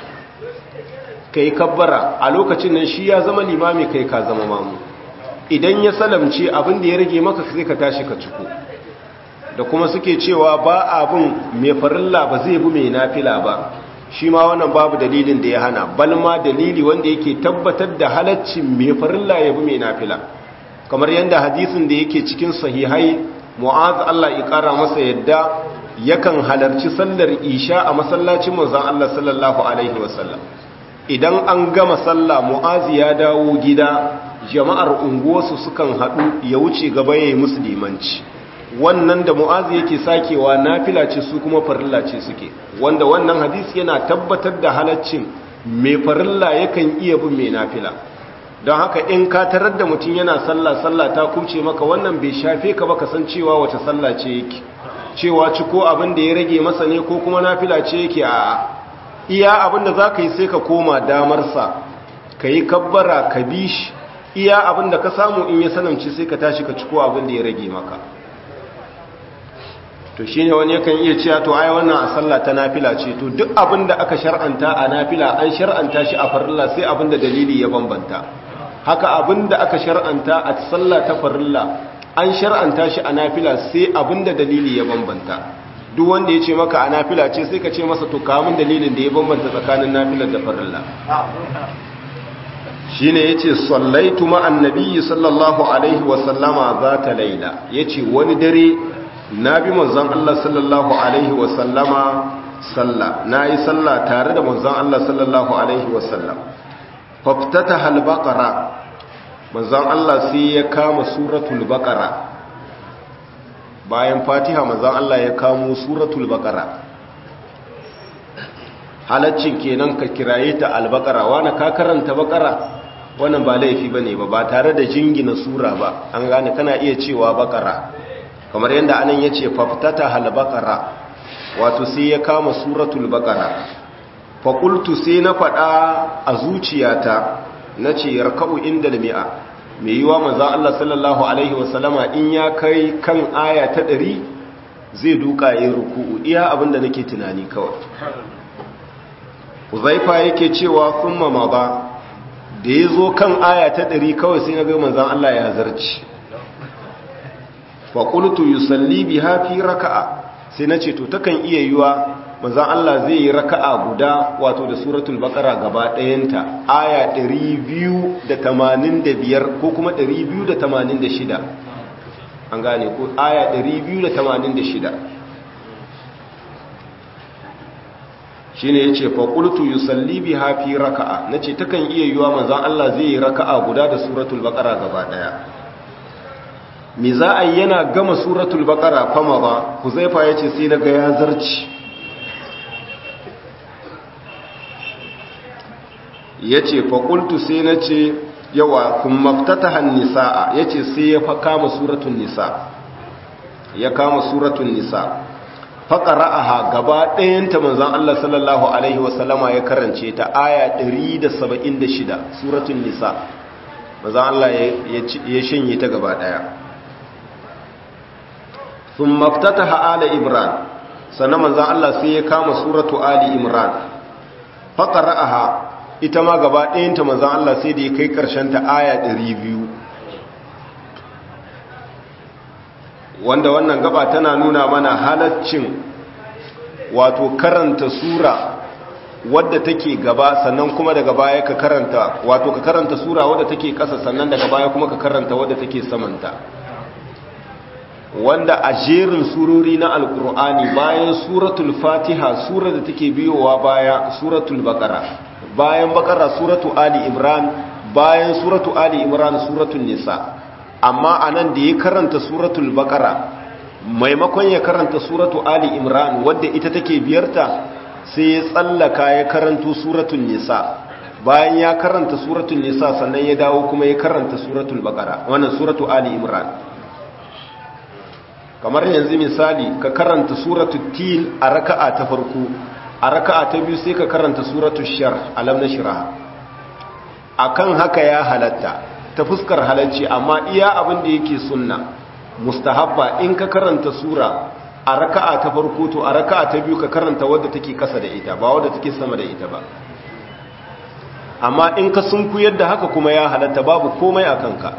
ka yi kabbara a lokacin nan shi ya zama limami kai ka zama mamu idan ya salamce abin da ya rage maka sai ka tashi ka ciko da kuma suke cewa ba abin mai farilla ba zai bi mai nafila ba shi ma wannan babu dalilin da ya hana balma dalili wanda yake tabbatar da halaccin mai farilla ya bi mai nafila kamar yadda hadisin da yake cikin sahihai mu'az Allah ya kara masa yadda yakan halarci sallar isha a masallacin manzon Allah sallallahu alaihi wasallam idan an gama sallah mu'azi ya dawo gida jama'ar unguwarsu sukan haɗu ya wuce gaba ya yi musulmanci wannan da mu'azi yake sakewa nafila ce su kuma farilla ce suke wanda wannan hadisi yana tabbatar da halaccin mai farilla yakan iya bin mai nafila don haka in ka tarar da mutum yana sallah sallah ta kuce maka wannan bai shafe ka ba kasancewa wace sallah ce yake cewa ci ko abin da ya rage masa ne ko kuma nafila ce yake a iya abin da za ka yi sai ka koma damarsa ka yi kabbara ka bi shi iya abin da ka samu in ya sanamci sai ka tashi ka ciko abin da ya rage maka to shi ne wani yakan iya cewa to ai wannan a sallah ta nafila ce to duk abin da aka shar'anta a nafila an shar'anta shi a farilla sai abin da dalili ya bambanta haka abin da aka shar'anta a sallah ta farilla an shar'anta shi a nafila sai abin da dalili ya bambanta duk wanda ya ce maka a nafila ce sai ka ce masa to kamun dalilin da ya bambanta tsakanin nafilar da farilla shi ne ya ce sallaitu ma'an nabiyyi sallallahu alaihi wasallama za ta laila ya ce wani dare na bi manzan Allah sallallahu alaihi wasallama salla na yi salla tare da manzan Allah sallallahu alaihi wasallam faftata halbaƙara manzan Allah sai ya kama suratul baƙara bayan fatiha manzan Allah ya kamo suratul baqara halaccin kenan ka kiraye ta albakara wani ka karanta bakara wannan ba laifi ba ne ba ba tare da jingina sura ba an gane kana iya cewa bakara kamar yadda anan ya ce faftata halbakara wato sai ya kama suratul bakara faƙultu sai na faɗa a zuciyata na ce yarka'u inda mi'a mai yiwa maza Allah sallallahu Alaihi wasallama in ya kai kan aya ta ɗari zai duka yin ruku'u iya abinda nake tunani kawai uzaifa yake cewa sun mama ba da ya zo kan aya ta ɗari kawai sai na ga manzan Allah ya zarci faƙultu yusalli bi hafi raka'a sai na ce to takan iya yiwa manzan Allah zai yi raka'a guda wato da suratul baqara gaba ɗayanta aya 285 ko kuma 286 an gane ko aya 286 shine yace fa qultu yusalli biha fi raka'a nace takan iya yiwa manzan Allah zai yi raka'a guda da suratul baqara gaba ɗaya me za a yana gama suratul baqara fama ba huzaifa yace sai naga ya zarci ya ce faƙultu sai na ce yawa kun maftata hannisa'a ya ce sai ya kama suratun nisa ya kama suratun nisa faƙara'aha gaba ɗayanta manzan Allah sallallahu Alaihi wasallama ya karance ta aya 176 suratun nisa manzan Allah ya shanye ta gaba ɗaya sun maftata ha'ala imran sannan manzan Allah sai ya kama suratu ali imran faƙara'aha ita ma gaba ɗayanta manzan Allah sai da ya kai ta aya 200 wanda wannan gaba tana nuna mana halaccin wato karanta sura wadda take gaba sannan kuma daga baya ka karanta wato ka karanta sura wadda take ƙasa sannan daga baya kuma ka karanta wadda take samanta wanda a jerin surori na alkur'ani bayan suratul fatiha sura da take biyowa baya suratul baqara bayan bakara suratu ali imran bayan suratu ali imran suratul nisa amma anan da ya karanta suratul bakara maimakon ya karanta suratu ali imran wadda ita take biyarta sai ya tsallaka ya karanto suratul nisa bayan ya karanta suratul nisa sannan ya dawo kuma ya karanta suratul bakara wannan suratu ali imran kamar yanzu misali ka karanta suratul til a raka'a ta farko a raka'a ta biyu sai ka karanta suratu shar alam nashraha akan haka ya halatta ta fuskar halacci amma iya abin da yake sunna mustahabba in ka karanta sura a raka'a ta farko to a raka'a ta biyu ka karanta wadda take kasa da ita ba wadda take sama da ita ba amma in ka sunkuyar da haka kuma ya halatta babu komai a kanka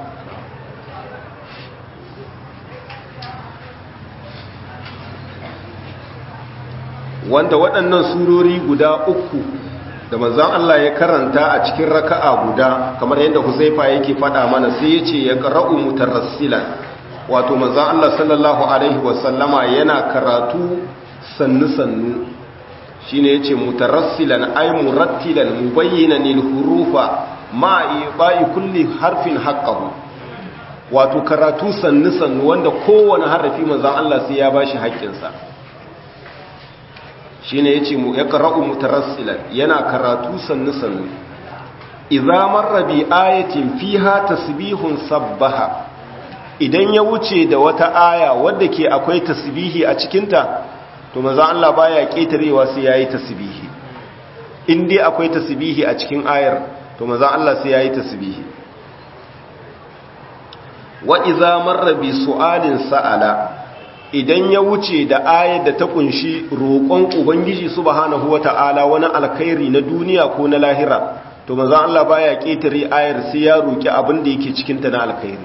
wanda waɗannan surori guda uku da manzan Allah ya karanta a cikin raka'a guda kamar yadda Huzaifa yake faɗa mana sai ya ce ya qara'u mutarassilan wato manzan Allah sallallahu alaihi wasallama yana karatu sannu sannu shine yace mutarassilan ay murattilan mubayyinan lil hurufa ma ibai kulli harfin haqqahu wato karatu sannu sannu wanda kowane harafi manzan Allah sai ya bashi haƙƙinsa shi ne ya ce mu ya ƙara'u mutarassilan yana karatu sannu-sannu izamar rabi ayatin fiha tasbihun sabbaha idan ya wuce da wata aya wadda ke akwai tasbihi a cikinta to maza Allah baya ƙetarewa sai yayi tasbihi in dai akwai tasbihi a cikin ayar to maza Allah sai yayi tasbihi wa idza marra bi su'alin sa'ala idan ya wuce da ayar da ta kunshi roƙon ubangiji subhanahu wata'ala wani alkhairi na duniya ko na lahira to manzo Allah baya ketare ayar sai ya roki abin da yake cikin ta na alkhairi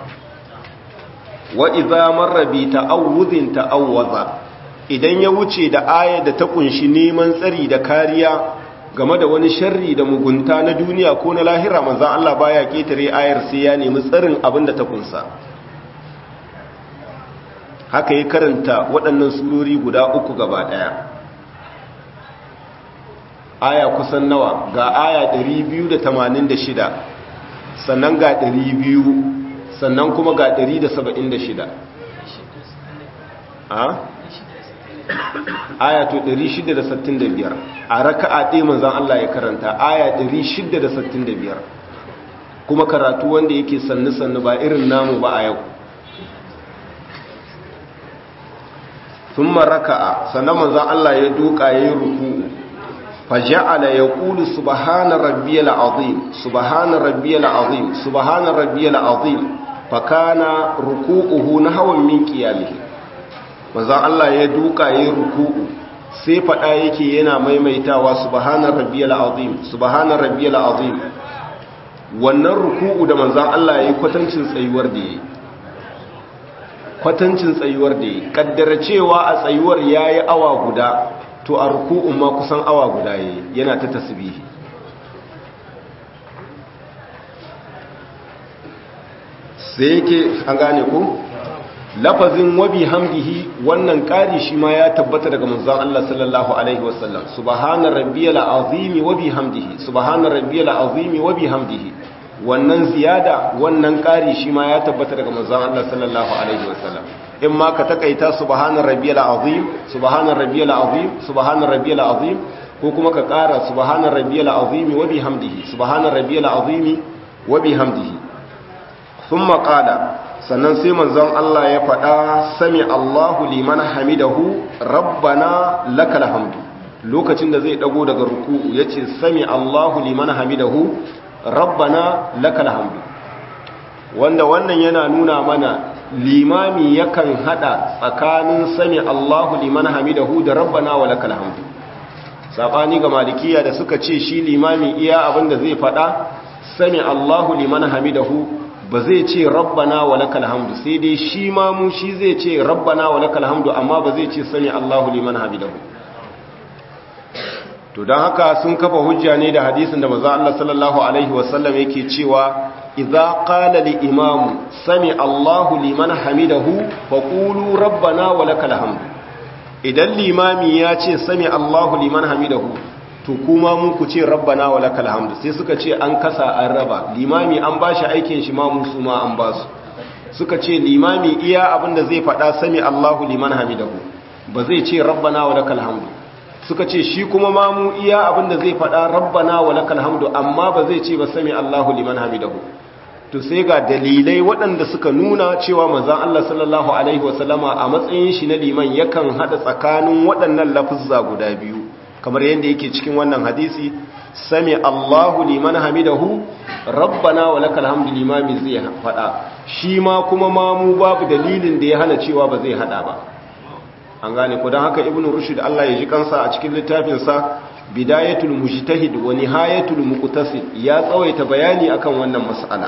wa idza marra bi ta'awudhin ta'awwaza idan ya wuce da ayar da ta kunshi neman tsari da kariya game da wani sharri da mugunta na duniya ko na lahira manzo Allah baya ketare ayar sai ya nemi tsarin abin da ta kunsa haka ya karanta waɗannan surori guda uku gaba ɗaya aya kusan nawa ga aya 286 sannan ga 200 sannan kuma ga 176 a aya to 665 a raka'a ɗaya manzon Allah ya karanta aya 665 kuma karatu wanda yake sannu sannu ba irin namu ba a yau thumma raka'a sannan manzon Allah ya duka yayin ruku'u فجعل يقول سبحان ربي العظيم سبحان ربي العظيم سبحان ربي العظيم فكان ركوعه نحو من قيامه manzon Allah ya duka yayin ruku'u sai fada yake yana maimaitawa subhana rabbiyal azim subhana rabbiyal azim wannan ruku'u da manzon Allah yayi kwatancin tsayuwar da yayi kwatancin tsayuwar da yayi kaddara cewa a tsayuwar yayi awa guda to a ruku'un ma kusan awa guda yayi yana ta tasbihi sai yake an gane ku lafazin wabi hamdihi wannan ƙari shi ma ya tabbata daga manzon Allah sallallahu alaihi wasallam subhana rabbiyal azimi wa bihamdihi subhana rabbiyal azimi wa bihamdihi wannan ziyada wannan ƙari shi ma ya tabbata daga manzon Allah sallallahu alaihi wasallam in ma ka takaita subhana rabbiyal azim subhana rabbiyal azim subhana rabbiyal azim ko kuma ka ƙara subhana rabbiyal azim wa bihamdihi subhana rabbiyal azim wa bihamdihi thumma qala sannan sai manzon Allah ya faɗa sami Allahu liman hamidahu rabbana lakal hamdu lokacin da zai dago daga ruku'u yace sami Allahu liman hamidahu rabbana lakal hamdu wanda wannan yana nuna mana limami yakan hada tsakanin sami Allahu liman hamidahu da rabbana wa lakal hamdu sabani ga malikiya da suka ce shi limami iya abinda zai faɗa sami Allahu liman hamidahu ba zai ce rabbana wa lakal hamdu sai dai shi ma mu shi zai ce rabbana wa lakal hamdu amma ba zai ce sami Allahu liman hamidahu to dan haka sun kafa hujja ne da hadisin da manzo Allah sallallahu alaihi wasallam yake cewa idza qala li imam sami Allahu liman hamidahu faqulu rabbana wa lakal hamdu idan limami ya ce sami Allahu liman hamidahu to kuma mun ku ce rabbana wa lakal hamdu sai suka ce an kasa an raba limami an bashi aikin shi ma musu ma an basu suka ce limami iya abinda zai faɗa sami Allahu liman hamidahu ba zai ce rabbana wa lakal hamdu suka ce shi kuma ma mu iya abinda zai faɗa rabbana wa lakal hamdu amma ba zai ce ba sami Allahu liman hamidahu to sai ga dalilai waɗanda suka nuna cewa manzon Allah sallallahu alaihi wasallama a matsayin shi na liman yakan hada tsakanin waɗannan lafuzza guda biyu kamar yadda yake cikin wannan hadisi sami Allahu liman hamidahu rabbana wa lakal hamdu limami zai fada shi ma kuma mamu babu dalilin da ya hana cewa ba zai hada ba an gane ko dan haka ibnu rushd Allah ya ji kansa a cikin littafin sa bidayatul mujtahid wa nihayatul muqtasid ya tsawaita bayani akan wannan mas'ala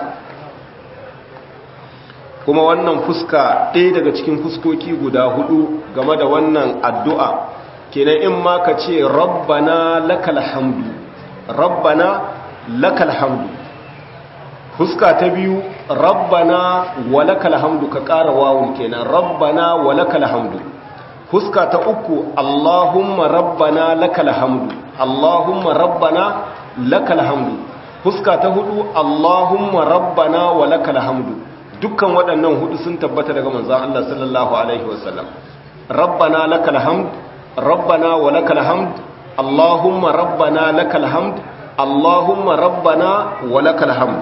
kuma wannan fuska ɗaya daga cikin fuskoki guda hudu game da wannan addu'a kenan in ma ka ce rabbana lakal hamdu rabbana lakal hamdu fuska ta biyu rabbana wa lakal hamdu ka ƙara wawun kenan rabbana wa lakal hamdu fuska ta uku allahumma rabbana lakal hamdu allahumma rabbana lakal hamdu fuska ta hudu allahumma rabbana wa lakal hamdu dukkan waɗannan hudu sun tabbata daga manzon Allah sallallahu alaihi wasallam rabbana lakal hamdu ربنا ولك الحمد اللهم ربنا لك الحمد اللهم ربنا ولك الحمد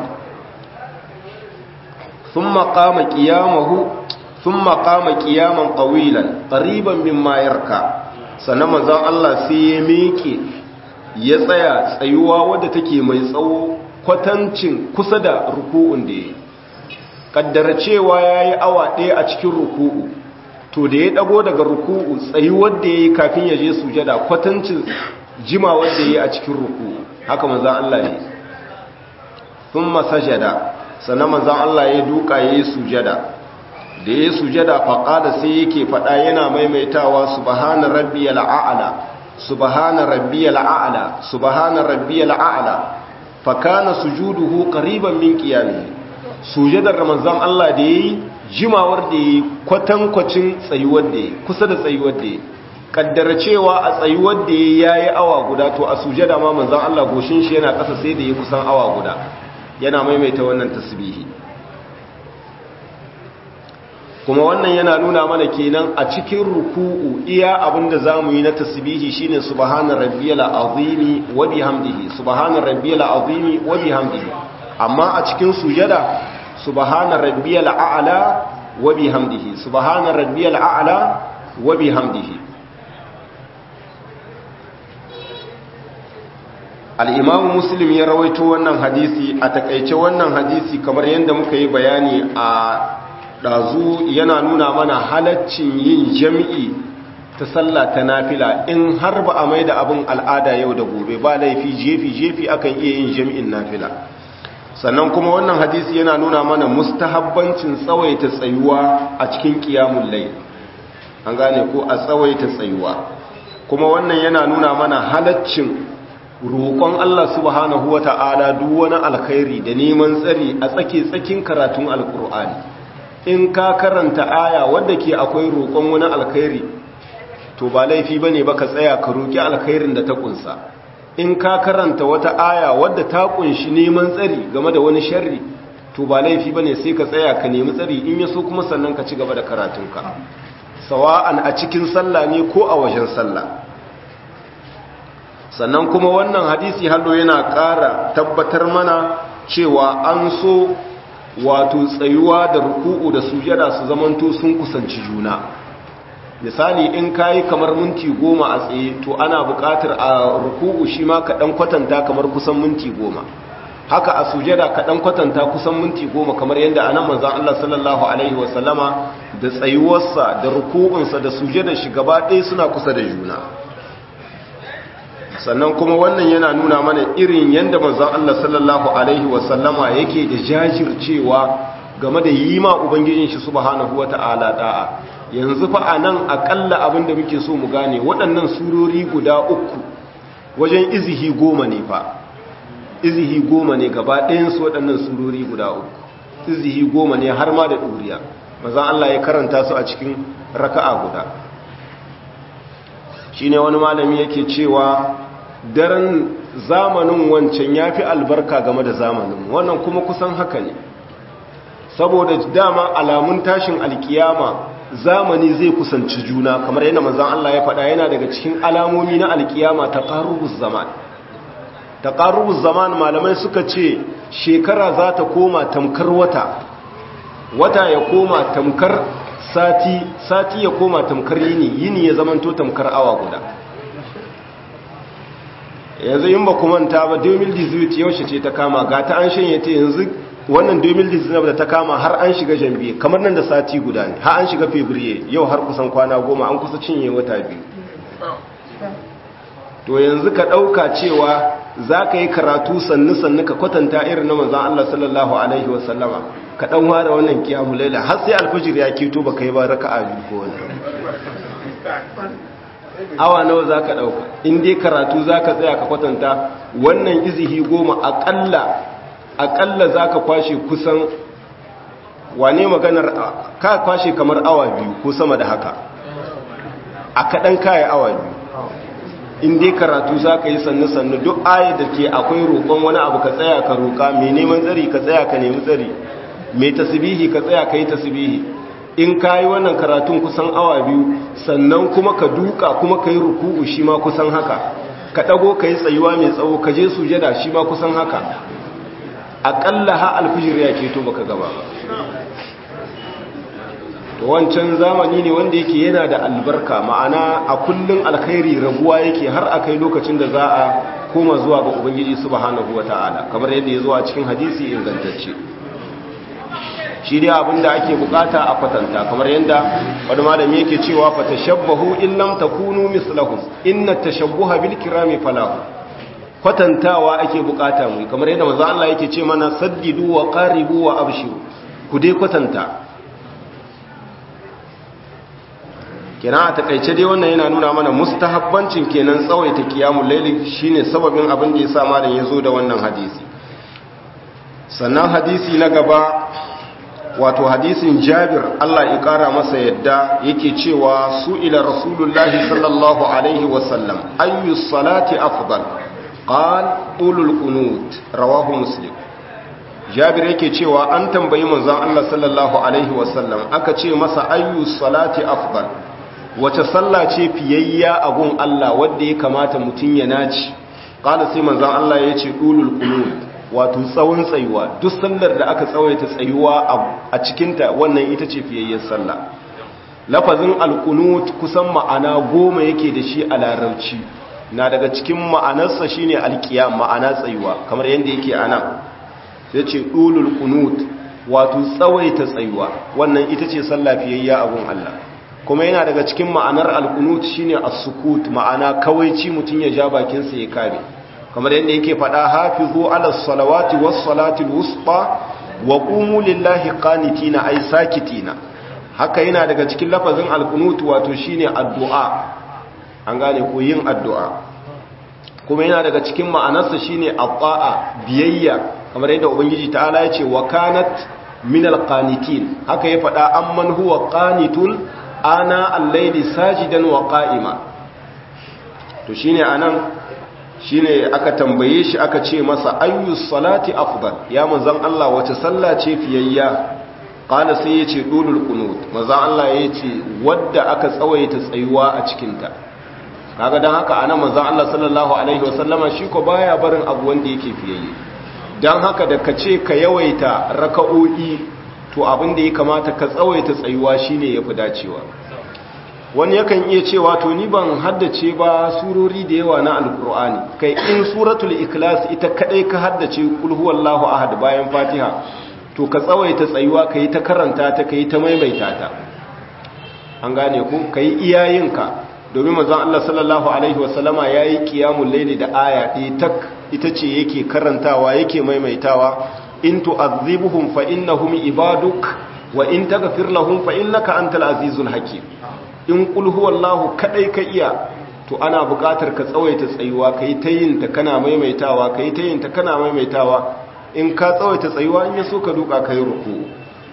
ثم قام قيامه ثم قام قياما طويلا قريبا مما يركع sannan manzon Allah sai ya miƙe ya tsaya tsayuwa wadda take mai tsawo kwatancin kusa da ruku'un da ya kaddara cewa yayi awa ɗaya a cikin ruku'u to da ya dago daga ruku'u tsayi wanda yayi kafin ya je sujada kwatancin jima wanda yayi a cikin ruku'u haka manzon Allah ne thumma sajada sannan manzon Allah ya duka yayi sujada da yayi sujada fa qala sai yake fada yana maimaitawa subhana rabbiyal a'la subhana rabbiyal a'la subhana rabbiyal a'la fa kana sujuduhu qariban min qiyamihi sujadar manzon Allah da yayi jimawar da ya kwatankwacin tsayuwar da ya kusa da tsayuwar da ya kaddara cewa a tsayuwar da ya yi awa guda to a sujada ma manzan Allah goshin shi yana ƙasa sai da ya kusan awa guda yana maimaita wannan tasbihi kuma wannan yana nuna mana kenan a cikin ruku'u iya abinda zamu yi na tasbihi shine subhana rabbiyal azimi wa bihamdihi subhana rabbiyal azimi wa bihamdihi amma a cikin sujada subhana rabbiyal a'la wa bihamdihi subhana rabbiyal a'la wa bihamdihi al-imam muslim ya rawaito wannan hadisi a takeice wannan hadisi kamar yadda muka yi bayani a ɗazu yana nuna mana halaccin yin jami'i ta sallah ta nafila in har ba a mai da abin al'ada yau da gobe ba laifi jefi-jefi akan iya yin jami'in nafila sannan kuma wannan hadisi yana nuna mana mustahabbancin tsawaita tsayuwa a cikin ƙiyamun lai an gane ko a tsawaita tsayuwa kuma wannan yana nuna mana halaccin roƙon Allah subhanahu wa ta'ala duk wani alkhairi da neman tsari a tsake-tsakin karatun alƙur'ani in ka karanta aya wadda ke akwai roƙon wani alkhairi to ba laifi bane ba ka tsaya ka roƙi alkhairin da ta kunsa in ka karanta wata aya wadda ta kunshi neman tsari game da wani sharri to ba laifi bane sai ka tsaya ka nemi tsari in yaso kuma sannan ka ci gaba da karatunka sawa'an a cikin sallah ne ko a wajen sallah sannan kuma wannan hadisi hallo yana ƙara tabbatar mana cewa an so wato tsayuwa da ruku'u da sujada su zamanto sun kusanci juna misali in kayi kamar minti goma a tsaye to ana buƙatar a ruku'u shi ma kaɗan kwatanta kamar kusan minti goma haka a sujada kaɗan kwatanta kusan minti goma kamar yadda a nan manzan Allah sallallahu Alaihi wasallama da tsayuwarsa da ruku'unsa da sujada shi gaba ɗaya suna kusa da juna sannan kuma wannan yana nuna mana irin yadda manzon Allah sallallahu alaihi wasallama yake da jajircewa game da yi ma ubangijin shi subhanahu wata'ala da'a yanzu fa anan akalla abin da muke so mu gane waɗannan surori guda uku wajen izihi goma ne fa izihi goma ne gaba ɗayan su waɗannan surori guda uku izihi goma ne har ma da ɗuriya manzon Allah ya karanta su a cikin raka'a guda shine wani malami yake cewa daren zamanin wancan ya fi albarka game da zamanin wannan kuma kusan haka ne saboda dama alamun tashin alkiyama zamani zai kusanci juna kamar yana manzan Allah ya faɗa yana daga cikin alamomi na alkiyama ta ƙarubus zaman ta ƙarubus zaman malamai suka ce shekara za ta koma tamkar wata wata ya koma tamkar sati sati ya koma tamkar yini yini ya zamanto tamkar awa guda yanzu yin ba manta ba 2018 yaushe ce ta kama ga ta an shanye ta yanzu wannan 2019 da ta kama har an shiga jambi kamar nan da sati guda ne har an shiga fevrier yau har kusan kwana goma an kusa cinye wata biyu to yanzu ka ɗauka cewa za ka yi karatu sannu-sannu ka kwatanta irin na manzan Allah sallallahu Alaihi wasallama ka ɗan ware wannan kiyamu laila har sai alfajir ya keto ba ka yi ba raka a biyu ko wani awa nawa za ka ɗauka in dai karatu za ka tsaya ka kwatanta wannan izihi goma aƙalla aƙalla za ka kwashe kusan wane maganar ka kwashe kamar awa biyu ko sama da haka a kaɗan kayan awa biyu in dai karatu za ka yi sannu-sannu duk aya da ke akwai roƙon wani abu ka tsaya ka roƙa mai neman tsari ka tsaya ka nemi tsari mai tasbihi ka tsaya ka yi tasbihi in ka yi wannan karatun kusan awa biyu sannan kuma ka duka kuma ka yi ruku'u shi ma kusan haka ka ɗago ka yi tsayuwa mai tsawo ka je sujada shi ma kusan haka aƙalla ha alfijir ya keto baka gaba ba to wancan zamani ne wanda yake yana da albarka ma'ana a kullun alkhairi raguwa yake har a kai lokacin da za a koma zuwa ga ubangiji subhanahu wata'ala kamar yadda ya zo a cikin hadisi ingantacce shi dai abinda ake bukata a kwatanta kamar yadda wani malami yake cewa fa tashabbahu in lam takunu mislahum inna tashabbuha bil kirami falahu kwatantawa ake bukata mu kamar yadda manzo Allah yake ce mana saddidu wa qaribu wa abshiru ku dai kwatanta kenan a takaice dai wannan yana nuna mana mustahabbancin kenan tsawaita kiyamul layli shine sababin abin da yasa malam yazo da wannan hadisi sannan hadisi na gaba wato hadisin Jabir Allah ya kara masa yadda yake cewa su ila rasulullahi sallallahu alaihi wasallam ayyu salati afdal qal ulul qunut rawahu muslim jabir yake cewa an tambayi manzon Allah sallallahu alaihi wasallam aka ce masa ayyu salati afdal wace sallah ce fiyayya a gun Allah wanda ya kamata mutun ya naci qala sai manzon Allah ya ce dulul qunut wato tsawon tsayuwa duk sallar da aka tsawaita tsayuwa a cikin ta wannan ita ce fiyayyar sallah lafazin alqunut kusan ma'ana goma yake da shi a larabci na daga cikin ma'anarsa shine alqiyam ma'ana tsayuwa kamar yanda yake anan sai ce ɗulul kunut wato tsawaita tsayuwa wannan ita ce sallafiyayya abun Allah kuma yana daga cikin ma'anar alkunut shine as-sukut ma'ana kawaici mutum ya ja bakinsa ya kare kamar yadda yake faɗa hafizu ala salawati was salatil wusta wa qumu lillahi qanitina ay sakitina haka yana daga cikin lafazin alkunut wato shine addu'a an gane ko yin addu'a kuma yana daga cikin ma'anarsa shine at biyayya kamar yadda ubangiji ta'ala ya ce wa kanat min alqanitin haka ya faɗa amman huwa qanitun ana al-layli sajidan wa qa'ima to shine anan shine aka tambaye shi aka ce masa ayyu salati afdal ya manzon Allah wace sallah ce fiyayya qala sai yace dulul qunut manzon Allah yace wadda aka tsawaita tsayuwa a cikin ta kaga dan haka anan manzon Allah sallallahu alaihi wasallama shi ko baya barin abu wanda yake fiyayye don haka da ka ce ka yawaita raka'o'i to abin da ya kamata ka tsawaita tsayuwa shine ya fi dacewa wani yakan iya cewa to ni ban haddace ba surori da yawa na alkur'ani kai in suratul ikhlas ita kadai ka haddace kul huwallahu ahad bayan fatiha to ka tsawaita tsayuwa ka yi ta karanta ta ka yi ta maimaita ta an gane ku ka yi iyayenka domin manzon Allah sallallahu alaihi wasallama yayi qiyamul layli da aya ɗaya tak ita ce yake karantawa yake maimaitawa in tu'adhibuhum fa innahum ibaduk wa in taghfir lahum fa innaka antal azizul hakim in qul huwallahu kadai ka iya to ana buƙatar ka tsawaita tsayuwa kai ta yin ta kana maimaitawa kai ta yin ta kana maimaitawa in ka tsawaita tsayuwa in yaso ka duka kai ruku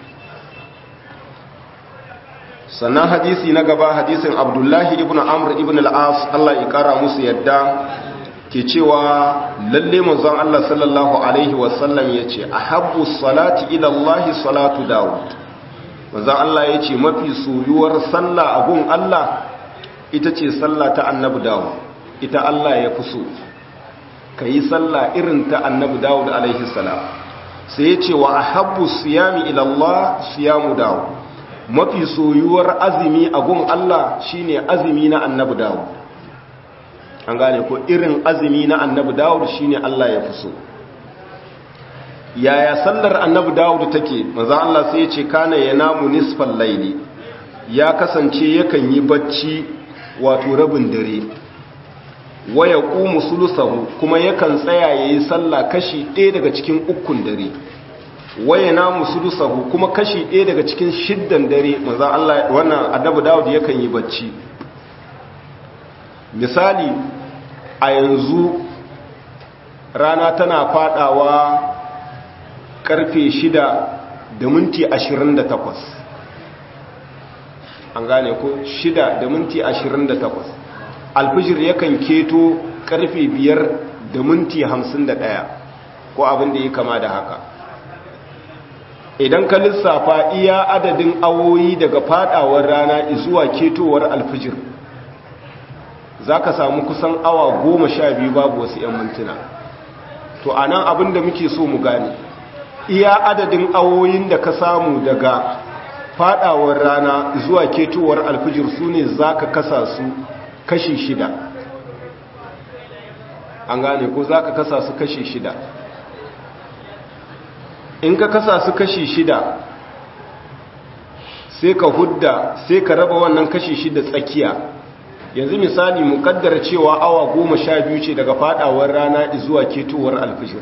sannan hadisi na gaba hadisin abdullahi ibn amr ibn al-as Allah ya kara musu yadda ke cewa lalle manzon Allah sallallahu alaihi wasallam yace ahabbu salati ila Allah salatu Dawud manzon Allah yace mafi soyuwar sallah a gun Allah ita ce sallah ta annabi Dawud ita Allah ya fi so kai sallah irin ta annabi Dawud alaihi salam sai yace wa ahabbu siyami ila Allah siyamu Dawud mafi soyuwar azumi a gun Allah shine azumi na annabi Dawud an gane ko irin azumi na annabi dawud shine Allah ya fi so yaya sallar annabi dawud take manzo Allah sai ya ce kana yanamu nisfal layli ya kasance yakan yi bacci wato rabin dare waya qumu sulusahu kuma yakan tsaya yayi sallah kashi ɗaya daga cikin ukun dare waya namu sulusahu kuma kashi ɗaya daga cikin shiddan dare manzo Allah wannan annabi dawud yakan yi bacci misali a yanzu rana tana fadawa karfe shida da minti ashirin da takwas an gane ko shida da minti ashirin da takwas alfijir yakan keto karfe biyar da minti hamsin da ɗaya ko abin da ya kama da haka idan ka lissafa iya adadin awoyi daga fadawar rana zuwa ketowar alfijir za ka samu kusan awa goma sha biyu babu wasu 'yan mintuna to a nan abin da muke so mu gane iya adadin awoyin da ka samu daga fadawar rana zuwa ketowar alfijir su ne za ka kasa su kashi shida an gane ko za ka kasa su kashi shida in ka kasa su kashi shida sai ka hudda sai ka raba wannan kashi shida tsakiya yanzu misali mukaddara cewa awa goma sha biyu ce daga fadawar rana zuwa ketowar alfijir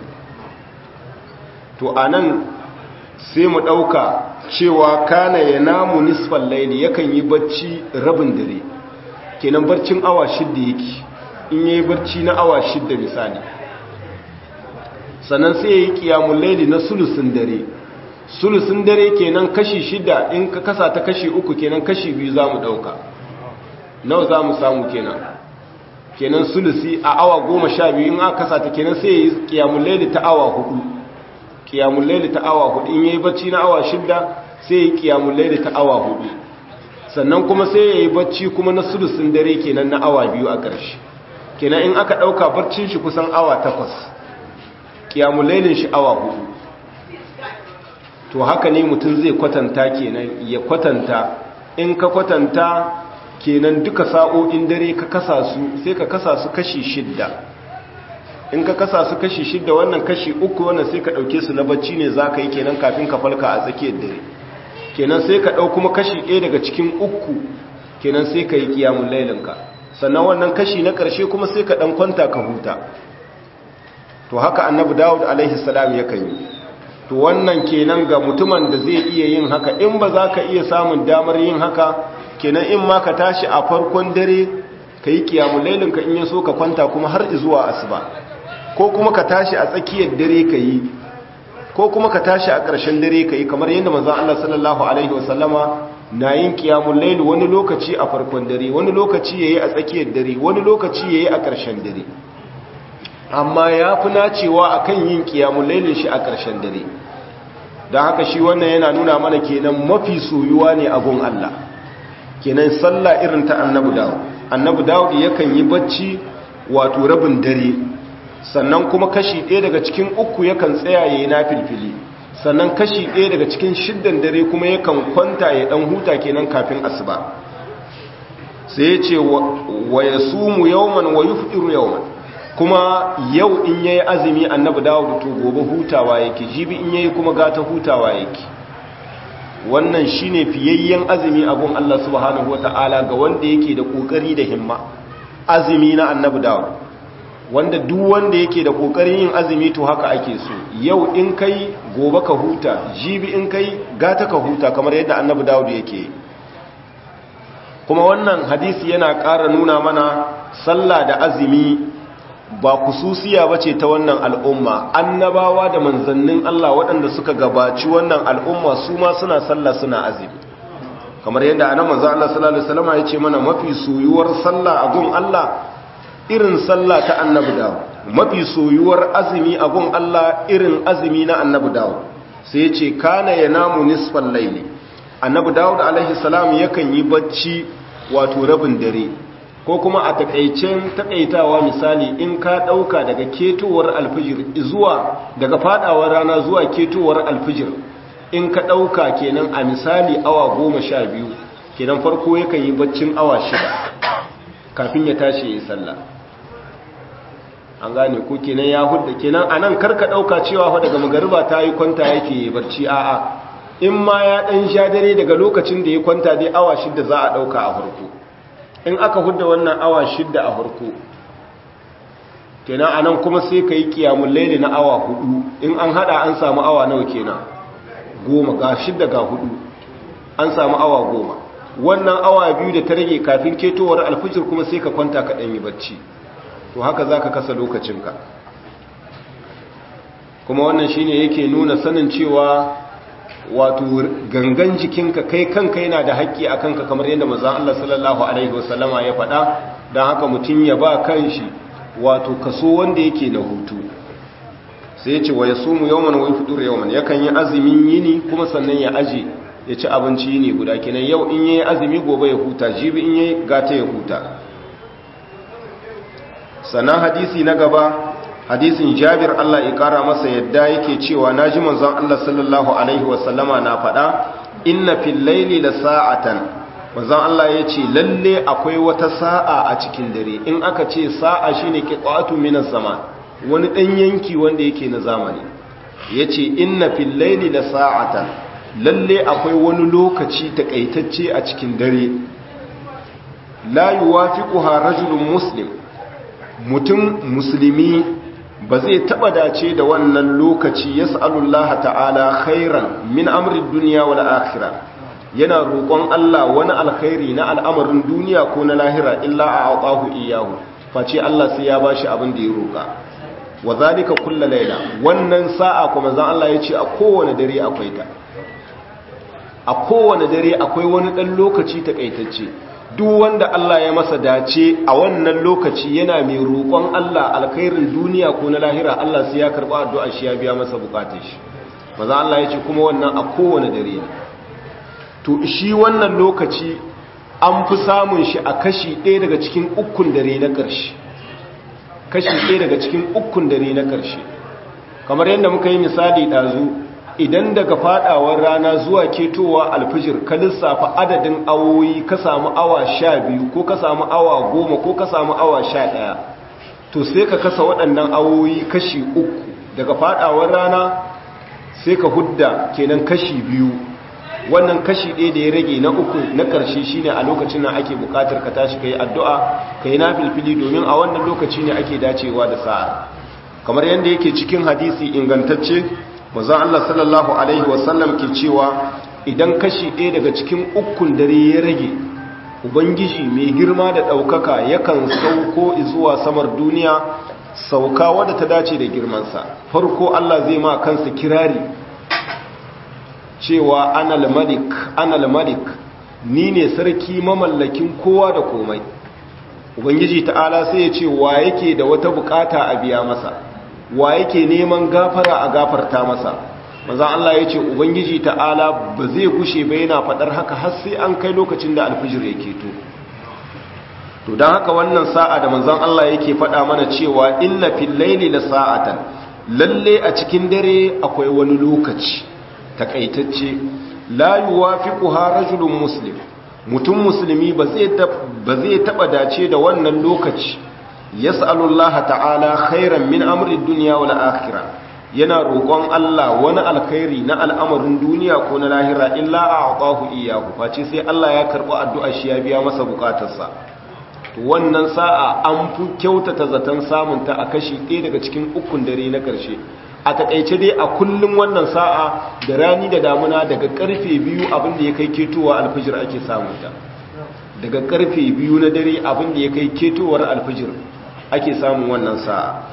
to a nan sai mu ɗauka cewa kana ya namu nisfan laili yakan yi barci rabin dare kenan barcin awa shidda yake in yi barci na awa shidda misali sannan sai ya yi kiyamun laili na sulusun dare sulusun dare kenan kashi shida in ka kasa ta kashi uku kenan kashi biyu za mu ɗauka nawa za mu samu kenan kenan sulusi a awa goma sha biyu in aka kasa ta kenan sai ya yi kiyamun laili ta awa hudu qiyamul layli ta awa hudu in yayi bacci na awa shidda sai yayi qiyamul layli ta awa hudu sannan kuma sai yayi bacci kuma na sulusun dare kenan na awa biyu a ƙarshe kenan in aka dauka barcin shi kusan awa takwas qiyamul laylin shi awa hudu to haka ne mutum zai kwatanta kenan ya kwatanta in ka kwatanta kenan duka sa'o'in dare ka kasa su sai ka kasa su kashi shidda in ka kasa su kashi shidda wannan kashi uku wannan sai ka ɗauke su na bacci ne za ka yi kenan kafin ka falka a tsakiyar dare kenan sai ka ɗau kuma kashi ɗaya daga cikin uku kenan sai ka yi kiyamun lailinka sannan wannan kashi na ƙarshe kuma sai ka ɗan kwanta ka huta to haka annabi dawud alaihi salam ya kan yi to wannan kenan ga mutumin da zai iya yin haka in ba za ka iya samun damar yin haka kenan in ma ka tashi a farkon dare ka yi kiyamun lailinka in ya so ka kwanta kuma har zuwa asuba ko kuma ka tashi a tsakiyar dare ka yi ko kuma ka tashi a ƙarshen dare ka yi kamar yadda manzon Allah sallallahu alaihi wasallama na yin kiyamun laili wani lokaci a farkon dare wani lokaci yayi a tsakiyar dare wani lokaci yayi a ƙarshen dare amma ya fi nacewa akan yin kiyamun lailin shi a ƙarshen dare don haka shi wannan yana nuna mana kenan mafi soyuwa ne a gun Allah kenan sallah irin ta annabi dawud annabi dawud yakan yi bacci wato rabin dare sannan kuma kashi ɗaya daga cikin uku yakan tsaya yayi na filfili sannan kashi ɗaya daga cikin shiddan dare kuma yakan kwanta ya ɗan huta kenan kafin asuba sai ya ce wa yasumu yawman wa yufṭiru yawman kuma yau in yayi azumi annabi dawud to gobe hutawa yake jibi in yayi kuma gata hutawa yake wannan shine fiyayyen azumi abun Allah subhanahu wataala ga wanda yake da kokari da himma azumi na annabi dawud wanda duk wanda yake da kokarin yin azumi to haka ake so yau in kai gobe ka huta jibi in kai gata ka huta kamar yadda annabi dawud yake kuma wannan hadisi yana ƙara nuna mana sallah da azumi ba kususiya ba ce ta wannan al'umma annabawa da manzannin Allah waɗanda suka gabaci wannan al'umma su ma suna sallah suna azumi kamar yadda anan manzo Allah sallallahu alaihi wasallam ya ce mana mafi soyuwar sallah a gun Allah irin sallah ta annabi dawo mafi soyuwar azumi a gun Allah irin azumi na annabi dawo sai ya ce kana yanamu nisfal layli annabi dawud alaihi salam yakan yi bacci wato rabin dare ko kuma a takaicen takaitawa misali in ka dauka daga ketowar alfijir zuwa daga fadawar rana zuwa ketowar alfijir in ka dauka kenan a misali awa goma sha biyu kenan farko yakan yi baccin awa shida kafin ya tashi ya yi sallah an gane ko kenan ya hudda kenan anan karka dauka cewa fa daga magariba ta yi kwanta yake barci a'a in ma ya dan sha dare daga lokacin da ya kwanta dai awa shida za a dauka a farko in aka hudda wannan awa shida a farko kenan anan kuma sai ka yi kiyamun laili na awa hudu in an hada an samu awa nawa kenan goma ga shida ga hudu an samu awa goma wannan awa biyu da ta rage kafin ketowar alfijir kuma sai ka kwanta ka ɗanyi bacci to haka za ka kasa lokacinka kuma wannan shine yake nuna sanin cewa wato gangan jikinka kai kanka yana da haƙƙi a kanka kamar yadda mazan Allah sallallahu Alaihi wasallama ya faɗa don haka mutum ya ba kanshi wato kaso wanda yake na hutu sai ya ce wa ya sumu yawman wa fudur yawman yakan yi azumin yini kuma sannan ya aje ya ci abinci yini guda kenan yau in yayi azumi gobe ya huta jibi in yayi gata ya huta sannan hadisi na gaba hadisin jabir Allah ya kara masa yadda yake cewa naji manzon Allah sallallahu alaihi wasallama na faɗa inna fil laili la sa'atan manzon Allah yace lalle akwai wata sa'a a cikin dare in aka ce sa'a shine qita'atu minas zaman wani dan yanki wanda yake na zamani yace inna fil laili la sa'atan lalle akwai wani lokaci takaitacce a cikin dare la yuwafiquha rajulun muslim mutum musulmi ba zai taba dace da wannan lokaci ya sa'alullaha ta'ala khairan min amrin duniya wal akhira yana roƙon Allah wani alkhairi na al'amarin duniya ko na lahira illa a autahu iyahu face Allah sai ya bashi abin da ya roƙa wa zalika kullu laila wannan sa'a kuma zan Allah ya ce a kowane dare akwai ta a kowane dare akwai wani dan lokaci takaitacce duk wanda Allah ya masa dace a wannan lokaci yana mai roƙon Allah alkhairin duniya ko na lahira Allah sai ya karɓa addu'a shi ya biya masa bukatun shi maza Allah ya ce kuma wannan a kowane dare ne to shi wannan lokaci an fi samun shi a kashi ɗaya daga cikin ukun dare na ƙarshe kashi ɗaya daga cikin ukun dare na ƙarshe kamar yadda muka yi misali ɗazu idan daga faɗawar rana zuwa ketowa alfijir ka lissafa adadin awoyi ka samu awa sha biyu ko ka samu awa goma ko ka samu awa sha ɗaya to sai ka kasa waɗannan awoyi kashi uku daga faɗawar rana sai ka hudda kenan kashi biyu wannan kashi ɗaya da ya rage na uku na ƙarshe shine a lokacin nan ake buƙatar ka tashi ka yi addu'a ka yi na filfili domin a wannan lokaci ne ake dacewa da sa'a kamar yadda yake cikin hadisi ingantacce mazan Allah sallallahu Alaihi wasallam ke cewa idan kashi ɗaya daga cikin ukun dare ya rage ubangiji mai girma da ɗaukaka yakan sauko zuwa samar duniya sauka wadda ta dace da girmansa farko Allah zai ma kansa kirari cewa anal malik anal malik ni ne sarki mamallakin kowa da komai ubangiji ta'ala sai ya ce wa yake da wata bukata a biya masa wa yake neman gafara a gafarta masa maza Allah ya ce ubangiji ta'ala ba zai gushe ba yana fadar haka har sai an kai lokacin da alfijir yake to to don haka wannan sa'a da manzon Allah yake fada mana cewa inna fil laili la sa'atan lalle a cikin dare akwai wani lokaci takaitacce la yuwafiquha rajulun muslim mutum musulmi ba zai ba zai taba dace da wannan lokaci yas'alullah ta'ala khairan min amri dunya wal akhirah yana roƙon Allah wani alkhairi na al'amarin duniya ko na lahira illa a'tahu iyyahu face sai Allah ya karɓi addu'ar shi ya biya masa bukatarsa wannan sa'a an fi kyautata zaton samun ta a kashi ɗaya daga cikin ukun dare na ƙarshe a takaice dai a kullum wannan sa'a da rani da damuna daga karfe biyu abin da ya kai ketowa alfijir ake samun ta daga karfe biyu na dare abin da ya kai ketowar alfijir ake samun wannan sa'a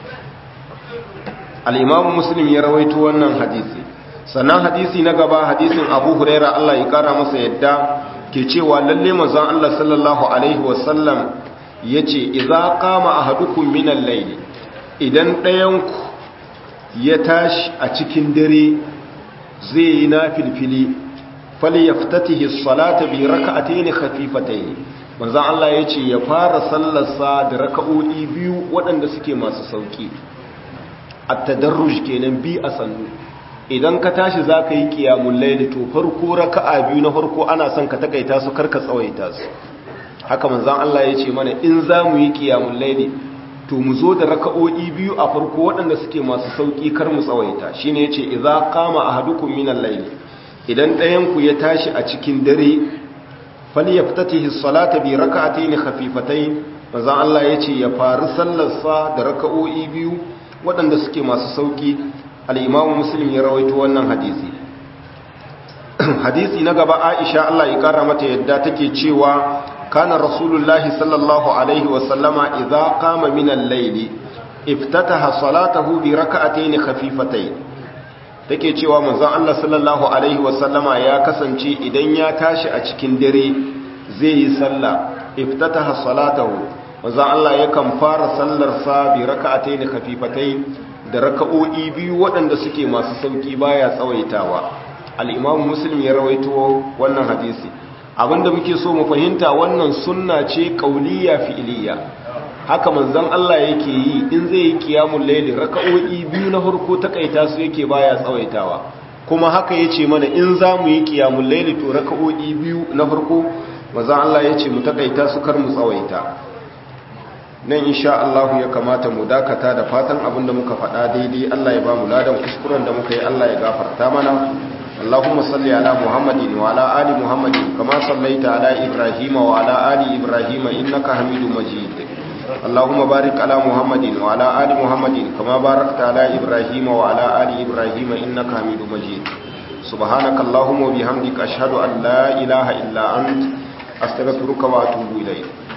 al'imamu muslim ya rawaito wannan hadisi sannan hadisi na gaba hadisin abu huraira allah ya kara masa yadda ke cewa lalle mazan allah sallallahu alaihi wasallam ya ce iza kama a hadukun minan laili idan ɗayanku ya tashi a cikin dare zai yi na filfili fali ya fitatihi salata bi raka'atayn khafifatayn manzon Allah yace ya fara sallarsa da raka'o'i biyu waɗanda suke masu sauki at-tadarruj kenan bi a sannu idan ka tashi zaka yi qiyamul layl to farko raka'a biyu na farko ana son ka takaita su karka tsawaita su haka manzon Allah yace mana in za mu yi qiyamul layl to mu zo da raka'o'i biyu a farko waɗanda suke masu sauƙi kar mu tsawaita shine yace idza qama ahadukum minal layl idan ɗayan ku ya tashi a cikin dare falyaftatihi as-salata bi rak'atayn khafifatayn manzon Allah yace ya faru sallar sa da raka'o'i biyu waɗanda suke masu sauƙi al-Imam Muslim ya rawaito wannan hadisi hadisi na gaba Aisha Allah ya kara mata yadda take cewa كان رسول الله صلى الله عليه وسلم إذا قام من الليل افتتح صلاته بركعتين خفيفتين take cewa manzon Allah sallallahu alaihi wasallama ya kasance idan ya tashi a cikin dare zai yi sallah iftataha salatahu manzon Allah yakan fara sallar sa bi raka'atayn khafifatayn da raka'o'i biyu waɗanda suke masu sauki baya tsawaitawa al-Imam Muslim ya rawaito wannan hadisi abinda muke so mu fahimta wannan sunna ce kauliya fi'iliya haka manzon Allah yake yi in zai yi qiyamul layli raka'o'i biyu na farko takaita su yake baya tsawaitawa kuma haka yace mana in za mu yi qiyamul layli to raka'o'i biyu na farko manzon Allah yace mu takaita su kar mu tsawaita nan insha Allah ya kamata mu dakata da fatan abinda muka faɗa daidai Allah ya ba mu ladan kuskuren da muka yi Allah ya gafarta mana اللهم صل على محمد وعلى آل محمد كما صليت على إبراهيم وعلى آل إبراهيم إنك حميد مجيد اللهم بارك على محمد وعلى آل محمد كما باركت على إبراهيم وعلى آل إبراهيم إنك حميد مجيد سبحانك اللهم وبحمدك أشهد أن لا إله إلا أنت أستغفرك وأتوب إليك